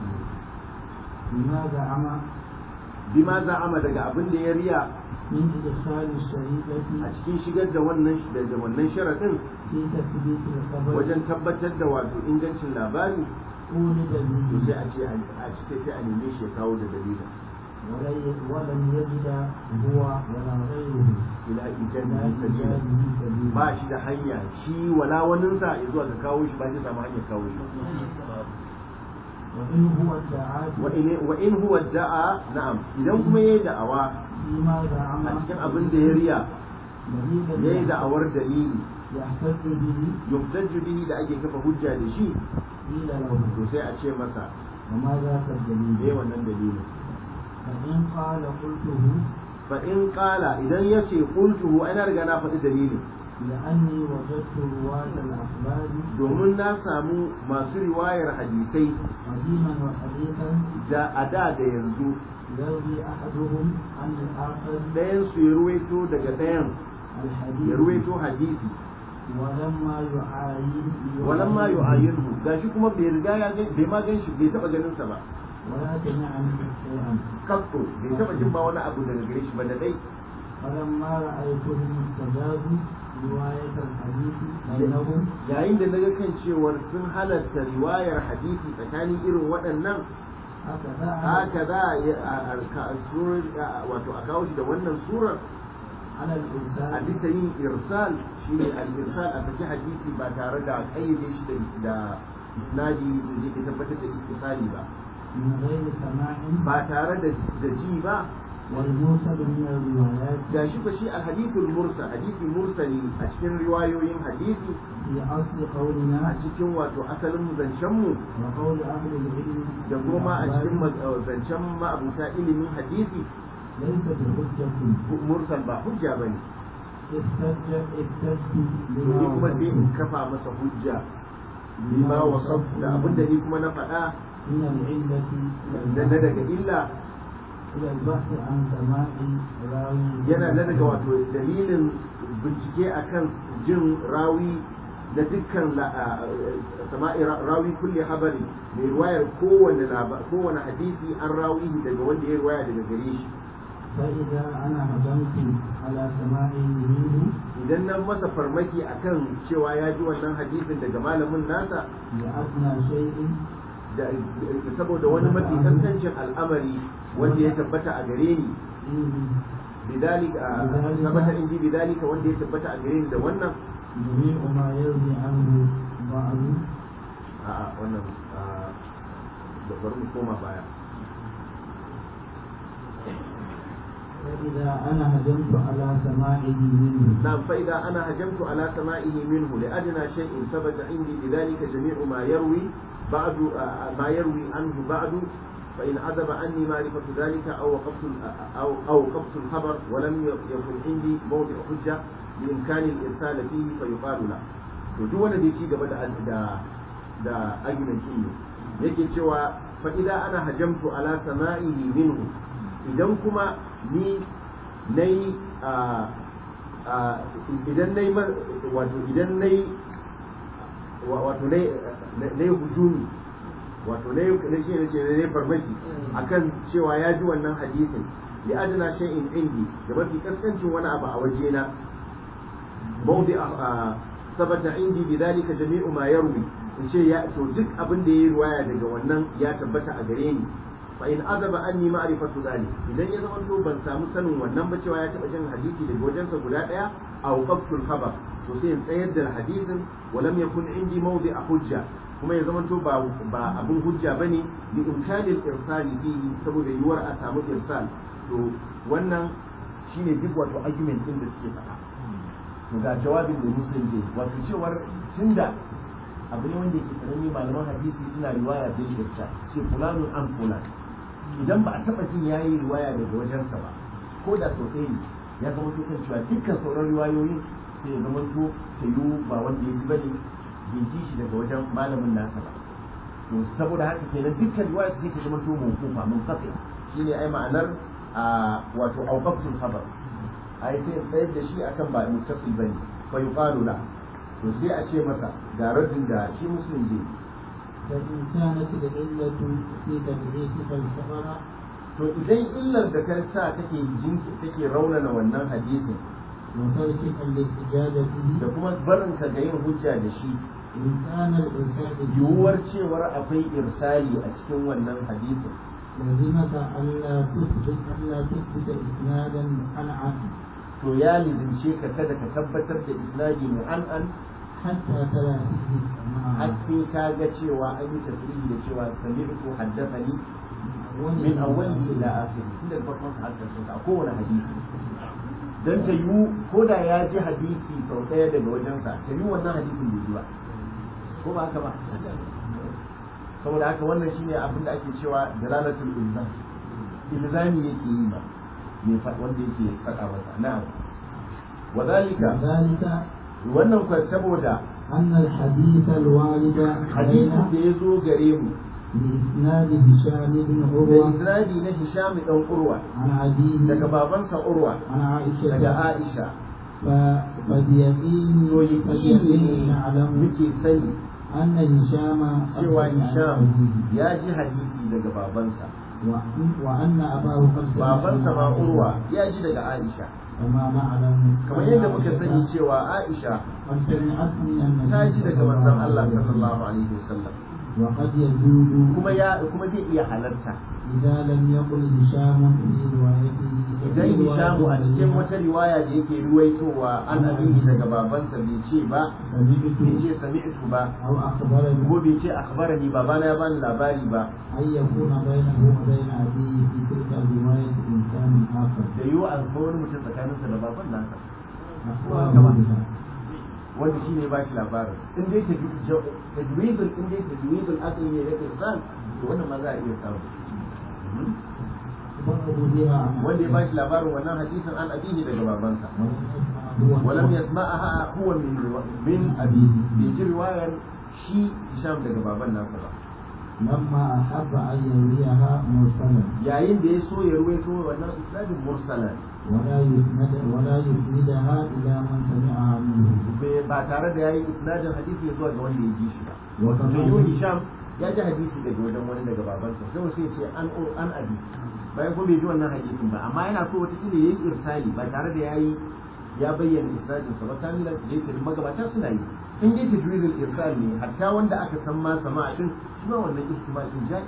بما زعم bima za'ama daga abin da ya riya من إدخال الشريعة a cikin shigar da wannan da wannan sharadin في تثبيت الخبر wajen tabbatar da wato ingancin labari ولد to به sai a ce a cikin sai a neme shi ya kawo da dalilin ولن ولن يجد هو ولا غيره ila لا ijan sabila تجاهه سبيلا ba shi da hanya shi wala waninsa ya zuwa ga kawo shi ba zai samu hanyar kawo shi وإن هو ادعى wa in wa in huwa da'a na'am idan kuma yayi da'awa فيما زعم a cikin abin da ya riya دليلا yayi da'awar dalili يحتج به yuhtaju bihi da ake kafa hujja da shi قيل له to sai a ce masa وما ذاك me الدليل wannan dalilin فإن قال قلته fa in qala idan yace qultuhu ana riga na faɗi dalilin لأني وجدت رواة الأخبار domin na samu masu riwayar hadisai قديما وحديثا da a da da yanzu يروي أحدهم عن الآخر ɗayan su ya ruwaito daga ɗayan ya الحديث ruwaito hadisi ولما يعاين walamma yu'ayyinhu gashi kuma bai riga ya ga bai ma gan shi bai taba ganin sa ba ولا سمع منه شيئا kasto bai taba jin ba wani abu daga gare shi ba da dai فلما رأيتهم استجابوا رواية الحديث بينهم yayin da naga kan cewar sun halatta riwayar hadisi tsakanin irin waɗannan هكذا haka za a yi a- a- ka- surar- a- wato a kawo shi da wannan surar على a الإنسان bisa yin irsal shi ne al-irsal a saki hadisi ba tare da kayyade shi da da isnadi da zai tabbatar da istisali ba من غير سماع ba tare da da ji ba والموصل من الروايات ga shi ba shi alhadithul mursal hadisi mursali a cikin riwayoyin hadisi في أصل a قولنا cikin wato asalin zancen mu وقول أهل العلم da kuma a cikin بالأخبار ma- zancen ma'abuta ilimin hadisi ليس بحجة mursal ba hujja bane احتج احتجت to بما ni kuma sai in وصفت kafa masa hujja bima wasaf da abin da ni kuma na faɗa من العلة da na daga illa إلى البحث عن سماع راوي yana na daga wato dalilin bincike akan jin rawi da dukkan la- a- a- sama'i ra- rawi kulli habari mai ruwayar kowane laba- kowane hadisi an rawi daga wanda ya ruwaya daga gare shi فإذا أنا هجمت على سماع منه idan nan masa farmaki akan cewa ya ji wannan hadisin daga malamin nasa لأدنى شيء da saboda wani mafi kaskancin al'amari wanda ya tabbata a gare ni فيه bidalika tabbata in ji bidalika wanda ya tabbata a gare ni da wannan جميع ما يروي عنه بعض a'a wannan da bari mu koma baya فإذا أنا هجمت على سماعه منه نعم فإذا أنا هجمت على سمائه منه لأدنى شيء ثبت عندي بذلك جميع ما يروي بعد آه، ما يروي عنه بعد فإن عذب عني معرفة ذلك أو وقفت ال- أو أو وقفت الخبر ولم يكن عندي موضع حجة بإمكان الإرسال فيه فيقال له to duk wanda bai ci gaba da da da argument din ne yake cewa fa idan ana hajamtu ala sama'ihi minhu idan kuma ni nayi a a idan nayi ma- wato idan nayi wa- wato nayi nayi hujumi wato nayi na shi ne ce nayi farmaki akan cewa ya ji wannan hadisin li adna shay'in indi da mafi kaskancin wani abu a wajena mawdi a sabata indi bidhalika jami'u ma yarwi in ce ya to duk abin da yayi riwaya daga wannan ya tabbata a gare ni fa in azaba anni ma'rifatu dhalik idan ya zama to ban samu sanin wannan ba cewa ya taba jin hadisi daga wajensa guda daya aw qabtul khabar to sai in tsayar da hadisin wa lam yakun indi mawdi'a hujja kuma ya zama to ba ba abun hujja bane li imkanil irsali fihi saboda yiwuwar a samu irsal to wannan shine duk wato argument din da suke faɗa to ga jawabin da muslim ke wato cewar tunda abu ne wanda yake sananne malaman hadisi suna riwaya bil irsa ce fulanun an fulan idan ba a taba jin yayi riwaya daga wajensa ba ko da sau ɗaya ne ya zama to kan cewa dukkan sauran riwayoyin sai ya zama to ta yiwu ba wanda ya ji bane bai ji shi daga wajen malamin nasa ba to saboda haka kenan dukkan riwaya sai ta zama to mawqufa mun kafa shine ai ma'anar a wato auqaftul khabar ai sai tsayar da shi akan ba muttasil bane fa yuqalu la to sai a ce masa ga raddin da shi muslim zai فإن كانت العلة في تدريسك الخبر to idan illar da ka sa take jinki take raunana wannan hadisin وتركك الاحتجاج da به kuma barin ka ga yin hujja da shi إن كان الإرسال yiwuwar cewar akwai irsali a cikin wannan hadisin لزمك ألا تثبت ألا تثبت إسنادا منعا to ya lizince ka kada ka tabbatar da isnadi mu'an'an حتى تلا فيه har السماع sai ka ga cewa an yi tasiri da cewa sami'tu haddathani min awwalihi ila akhirih tun daga farkon sa har karshen sa a kowane hadisi dan ta yiwu ko da ya ji hadisi sau ɗaya daga wajensa ta yiwu wannan hadisin bai ji ba ko ba haka ba saboda haka wannan shine abin da ake cewa dalalatul ilzam ilzami yake yi ma mai fa- wanda yake faɗa masa na'am wa zalika وذلك wannan kwa saboda أن الحديث الوارد hadisin da علينا ya zo gare mu بإسناد هشام بن da عروة isnadi na Hisham dan Urwa عن أبيه daga babansa Urwa عن عائشة daga Aisha ف- فبيقين to yaqini فبيقين ne نعلم muke sani أن هشام cewa أخذ عن Hisham أبيه ya ji hadisi daga babansa وأن- وأن أباه قد سمع babansa من ma عائشة Urwa ya ji daga Aisha كما نعلم kamar أن yadda muka عائشة sani cewa Aisha قد سمعت من النبي ta ji daga صلى manzon الله Allah عليه وسلم. sallallahu alaihi wasallam وقد يجوز kuma ya kuma zai iya halarta إذا لم يقل هشام في روايته idan Hishamu a cikin wata riwaya da yake ruwaitowa an abihi daga babansa bai ce ba bai سمعت ce sami'tu ba أو أخبرني ko bai ce akhbarani babana ya bani labari ba أن يكون بينه وبين أبيه في تلك الرواية إنسان آخر da yiwu a ga wani mutum tsakaninsa da baban nasa أخبره بها wanda shi ne ba shi labarin in dai tajwidul in dai tajwidul aqli ne da insan to wannan ma za a iya samu أخبره بها عن wanda ya أبيه ba shi labarin wannan hadisin an abihi daga babansa ولم يسمع هو ولم يسمعها هو من روا- من أبيه بيجي رواية شي هشام daga baban nasa ba لما أحب أن يرويها مرسلا yayin da ya so ya ruwaito wannan isnadin mursalan ولا يسند ولا يسندها إلى من سمعها منه bai- ba tare da yayi isnadin hadisi ya zuwa ga wanda ya ji shi ba wato وكما sai yi hisham ya ji hadisi daga wajen wani daga babansa sai sai ya ce an ur an abi bayan ko bai ji wannan hadisin ba amma yana so wata kila yayi irsali ba tare da yayi ya bayyana isnadin sa ba kamilan da yake magabata suna yi in dai tajwidul irsal ne hatta wanda aka san ma sama'a din shi ma wannan ihtimal din ja'i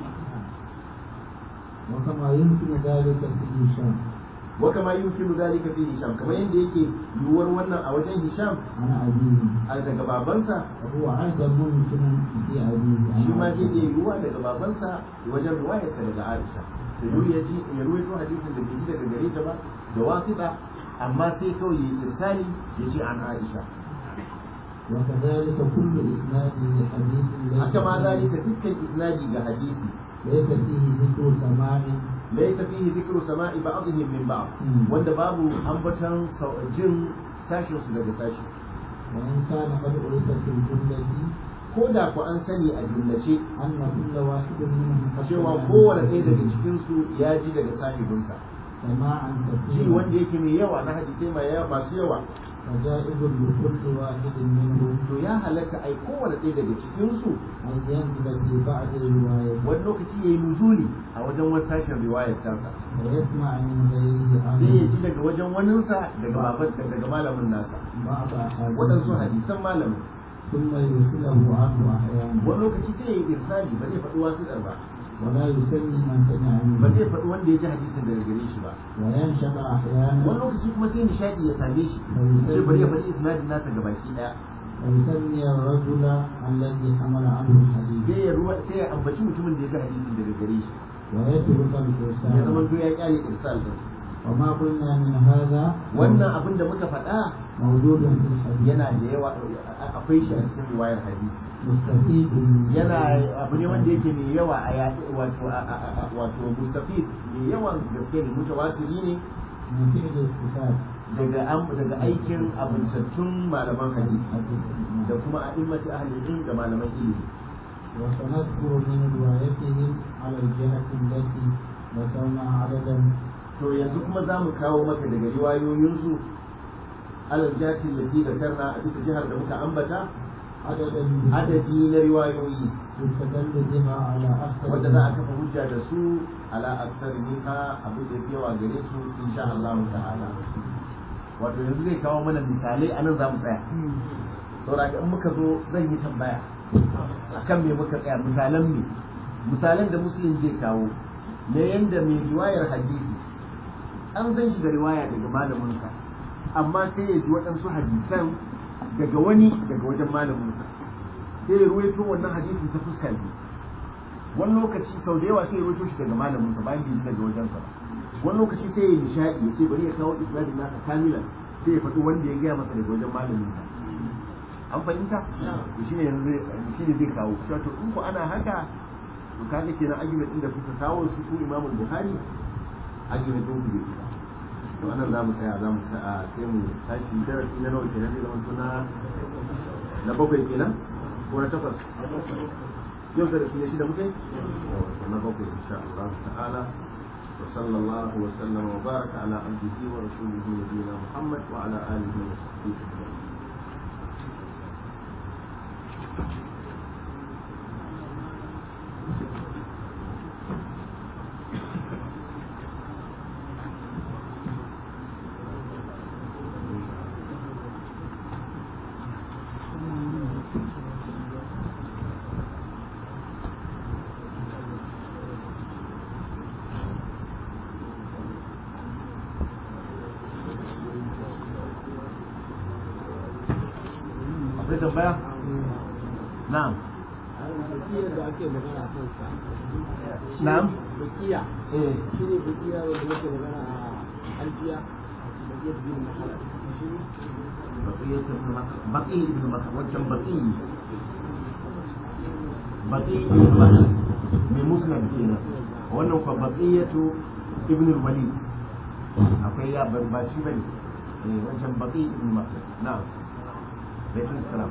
وكما يمكن ذلك في هشام wa kama yumkinu dhalika fi hisham kamar yadda yake yiwuwar wannan a wajen hisham عن أبيه a daga babansa وهو أيضا ممكن في أبيه عن shi ma zai عائشة. iya yiwuwa daga babansa wajen ruwayarsa daga Aisha da duk ya ji ya ruwaito hadisin da bai ji daga gare ta ba da wasita amma sai kawai ya irsali ya ce an Aisha وكذلك كل إسناد لحديث ليس haka ma فيه- zalika dukkan isnadi ga hadisi ليس فيه ذكر سماع laysa fihi dhikru sama'i ba'dihim min ba'd Hmm. wanda babu ambatan sau- jin sashin su daga sashi وإن كان قد عرف في الجملة ko da ku an sani a jumlace أن كل واحد منهم قد cewa سمع kowane من ɗaya daga غيره cikin su ya ji daga sahibinsa سماعا ji wanda كثيرا yake mai yawa na hadisai mai yawa masu yawa فجائز لكل واحد منهم to ya halatta ai kowane ɗaya daga cikin su أن ينزل في بعض الروايات wani lokaci ya yi nuzuli a wajen wani sashen riwayar tasa ويسمع من غيره sai ya عنه ji daga wajen waninsa daga baban daga malamin nasa بعض waɗansu أحاديث hadisan malamin ثم يرسله عنه أحيانا wani lokaci sai ya yi irsali ba zai faɗi wasu ɗar ba ولا يسمي من سمع ba منه zai faɗi wanda ya ji hadisin daga gare shi ba وينشأ wani أحيانا lokaci kuma sai nishadi ya same shi sai bari ya faɗi isnadin nasa ga baki ɗaya ويسمي الرجل الذي حمل عنه الحديث sai ya ruwa sai ya ambaci mutumin da ya ji hadisin daga gare shi ويترك ya zama الإرسال to ya kyale irsal din وما قلنا من هذا wannan abin da muka faɗa موجود في الحديث yana da yawa akwai shi a cikin riwayar hadisi مستفيد yana abu ne wanda yake mai yawa a yaƙi wato a- a- a- wato mustafid mai yawan gaske ne mutawatiri ne من فعل الصفات daga am- daga aikin abuntattun malaman hadisi da kuma a immati ahli ilm da malaman ilimi وسنذكر من روايتهم على الجهة التي ذكرنا عددا to yanzu kuma za mu kawo maka daga riwayoyinsu alal jatin lati da karna a bisa jihar da muka ambata عددا adadi na riwayoyi يستدل بها على أكثر wanda za a kafa hujja da su ala aksar minha abin da yafi yawa gare su insha Allah ta'ala wato yanzu zai kawo mana misalai anan za mu tsaya saboda in muka zo zan yi tambaya akan me muka tsaya misalan me misalan da muslim zai kawo na yanda mai riwayar hadisi an san shi da riwaya daga malaminsa amma sai ya ji waɗansu hadisan daga wani daga wajen malaminsa sai ya ruwaito wannan hadisin ta fuskar biyu wani lokaci sau da yawa sai ya ruwaito shi daga malaminsa bayan bai ji daga wajensa ba wani lokaci sai ya yi nishaɗi ya ce bari ya kawo isnadin nasa kamilan sai ya faɗi wanda ya gaya masa daga wajen malaminsa an fahimta to shine yanzu shine zai kawo cewa to in ku ana haka to kaga kenan argument din da kuka kawo su ku Imam Bukhari argument din ku bai fita to anan za mu tsaya za mu tsaya sai mu tashi darasi na nawa kenan zai zama na na bakwai kenan ko na takwas yau darasi ne shida muke na bakwai insha Allah ta'ala وصلى الله وسلم وبارك على عبده ورسوله نبينا محمد وعلى اله وصحبه اجمعين akwai tambaya na'am Bakiya da ake magana a kansa. na'am Bakiya eh shi ne bakiya wanda yake magana a alfiya. Bakiya da bin mahala. Shi ne بقية ابن مكة بقي ابن مكة وجه بقي بقي ابن مكة من مسلم كينا wannan kwa baqiyatu ibn al-walid akwai ya ban ba shi bane eh wancan baqi ibn makka na'am alaikum salam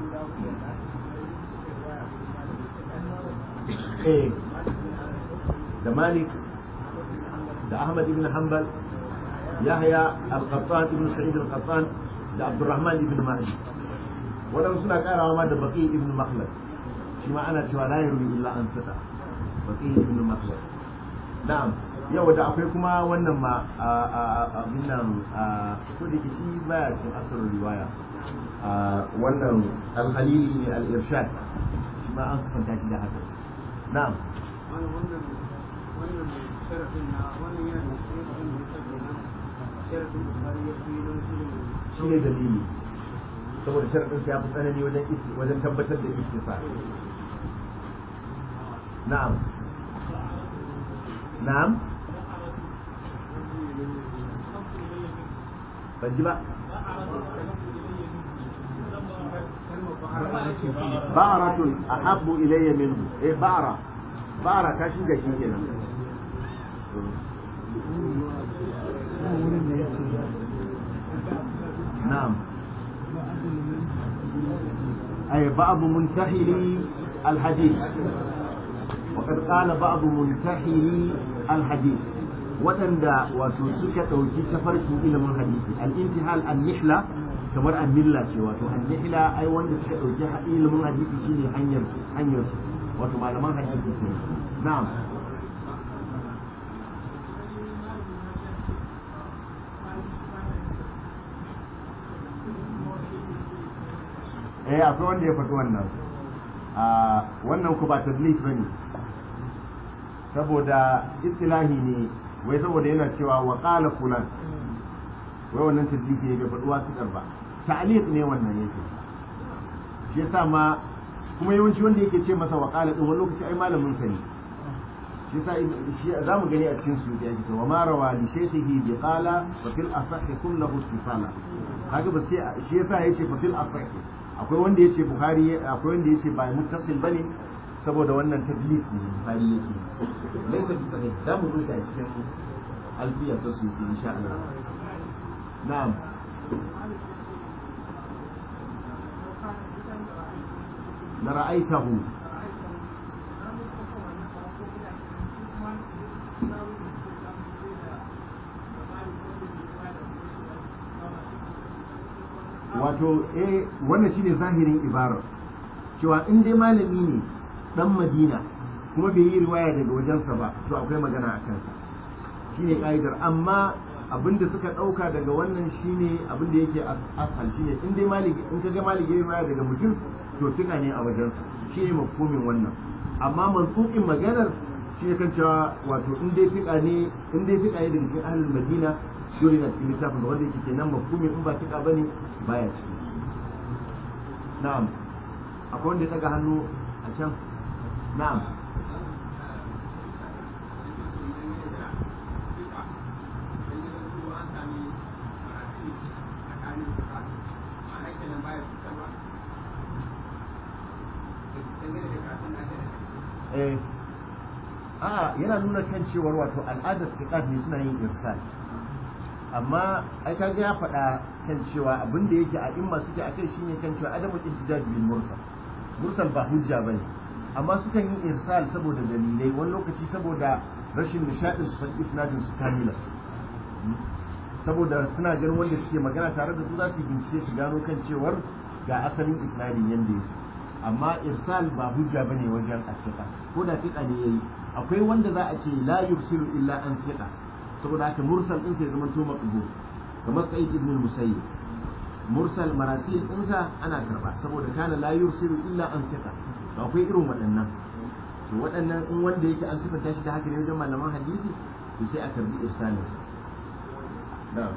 eh da malik da ahmad ibn hanbal yahya al-qattan ibn sa'id al-qattan da abdurrahman ibn mahdi waɗansu suna karawa ma da baqi ibn makhlad shi ma ana cewa la yarwi illa an fita baqi ibn makhlad na'am yau da akwai kuma wannan ma abin nan ko da ke shi baya cikin asirin riwaya wannan al-khalili ne al-irshad shi ma an sufanta shi da haka na'am wannan wannan wannan sharafin na wannan yana da shi abin da yake kenan sharafin bukari ya fi don shi ne shi ne dalili saboda sharadin ya fi tsanani wajen wajen tabbatar da ittisal na'am na'am ban ji ba ba'aratun ahabbu ilayya minhu eh ba'ara ba'ara ta shiga shi kenan نعم أي بعض منتحلي الحديث وقد قال بعض منتحلي الحديث وتندى وتسكت وتتفرش إلى من الحديث الانتحال النحلة kamar annilla ce wato annihila ai wanda suka ɗauki ilimin hadisi shine hanyar hanyar wato malaman hadisi ke na'am eh akwai wanda ya faɗi wannan wannan ku ba tadlis bane saboda istilahi ne wai saboda yana cewa wa qala fulan wai wannan tadliki ne bai faɗi wasiƙar ba ta'liq ne wannan yake shi yasa ma kuma yawanci wanda yake ce masa wa qala din wani lokaci ai malamin sa ne shi yasa shi za mu gani a cikin su ya ce wa ma rawa li shaykhihi bi qala fa fil asahhi kullahu istifala kaga ba sai shi yasa yace fa fil asahhi akwai wanda yace buhari akwai wanda yace ba muttasil bane saboda wannan tadlis ne buhari yake laisa bi sahih za mu rubuta a cikin alfiya ta su insha Allah na'am la ra'aytahu wato eh wannan shine zahirin ibarar cewa in dai malami ne dan madina kuma bai yi riwaya daga wajensa ba to akwai magana a kansa shine ka'idar amma abinda suka dauka daga wannan shine abinda yake asal shine in dai maliki in kaga maliki ya riwaya daga mutum to tuka ne a wajensa shine mafhumin wannan amma mansuqin maganar shi kan cewa wato in dai fika ne in dai fika ne daga cikin ahlul madina dole na cikin littafin da wanda yake kenan mafhumin in ba fika bane baya ciki na'am akwai wanda ya daga hannu a can na'am eh a yana nuna kan cewar wato al'adar fiqat ne suna yin irsal amma ai kaga ya faɗa kan cewa abin da yake a imma suke akai shine kan cewa adamul ihtijaj bil mursal mursal ba hujja bane amma sukan yi irsal saboda dalilai wani lokaci saboda rashin nishadin su faɗi isnadin su kamila saboda suna ganin wanda suke magana tare da su za su yi bincike su gano kan cewar ga asalin isnadin yanda yake amma irsal ba hujja bane wajen asika ko da fiqa ne yayi akwai wanda za a ce la yursilu illa an fiqa saboda haka mursal din sai zama to maqbul kamar sa'id ibn al-musayyib mursal marasil ɗinsa ana karba saboda kana la yursilu illa an fiqa to akwai irin waɗannan to waɗannan in wanda yake an sifanta shi da haka ne wajen malaman hadisi to sai a karbi irsalin sa na'am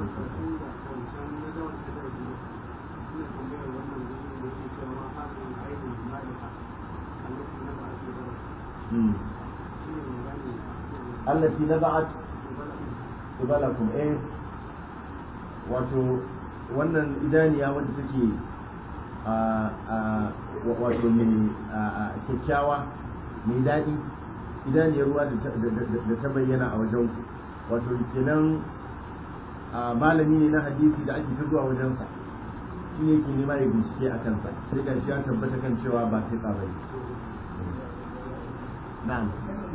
التي نبعت قبلكم ايه wato wannan idaniya wadda take wato mai kyakkyawa mai daɗi idaniyar ruwa da ta bayyana a wajen wato kenan malami ne na hadisi da ake zuwa wajensa shi ne ke nema ya bincike a kansa sai ga shi ya tabbata kan cewa ba kai tsabai na'am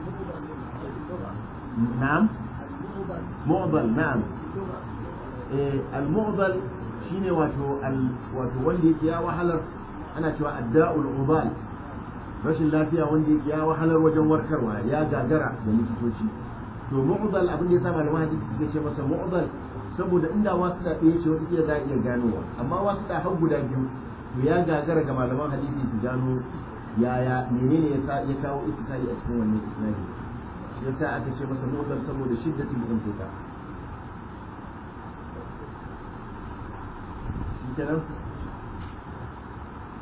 na'am mu'dal na'am al-mu'dal shine wato wato wanda yake ya wahalar ana cewa adda'ul ubal rashin lafiya wanda yake ya wahalar wajen warkarwa ya gagara da likitoci to mu'dal abin da ya sa malaman hadisi suke ce masa mu'dal saboda inda wasu da ɗaya ce wata kila za a iya ganowa amma wasu da har guda biyu to ya gagara ga malaman hadisi su gano yaya menene ya kawo ittisali a cikin wannan isnadi shi yasa aka ce masa mu'dal saboda shiddatul intiqa kenan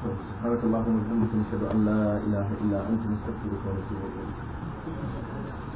سبحانك اللهم وبحمدك نشهد ان لا اله الا انت نستغفرك ونتوب اليك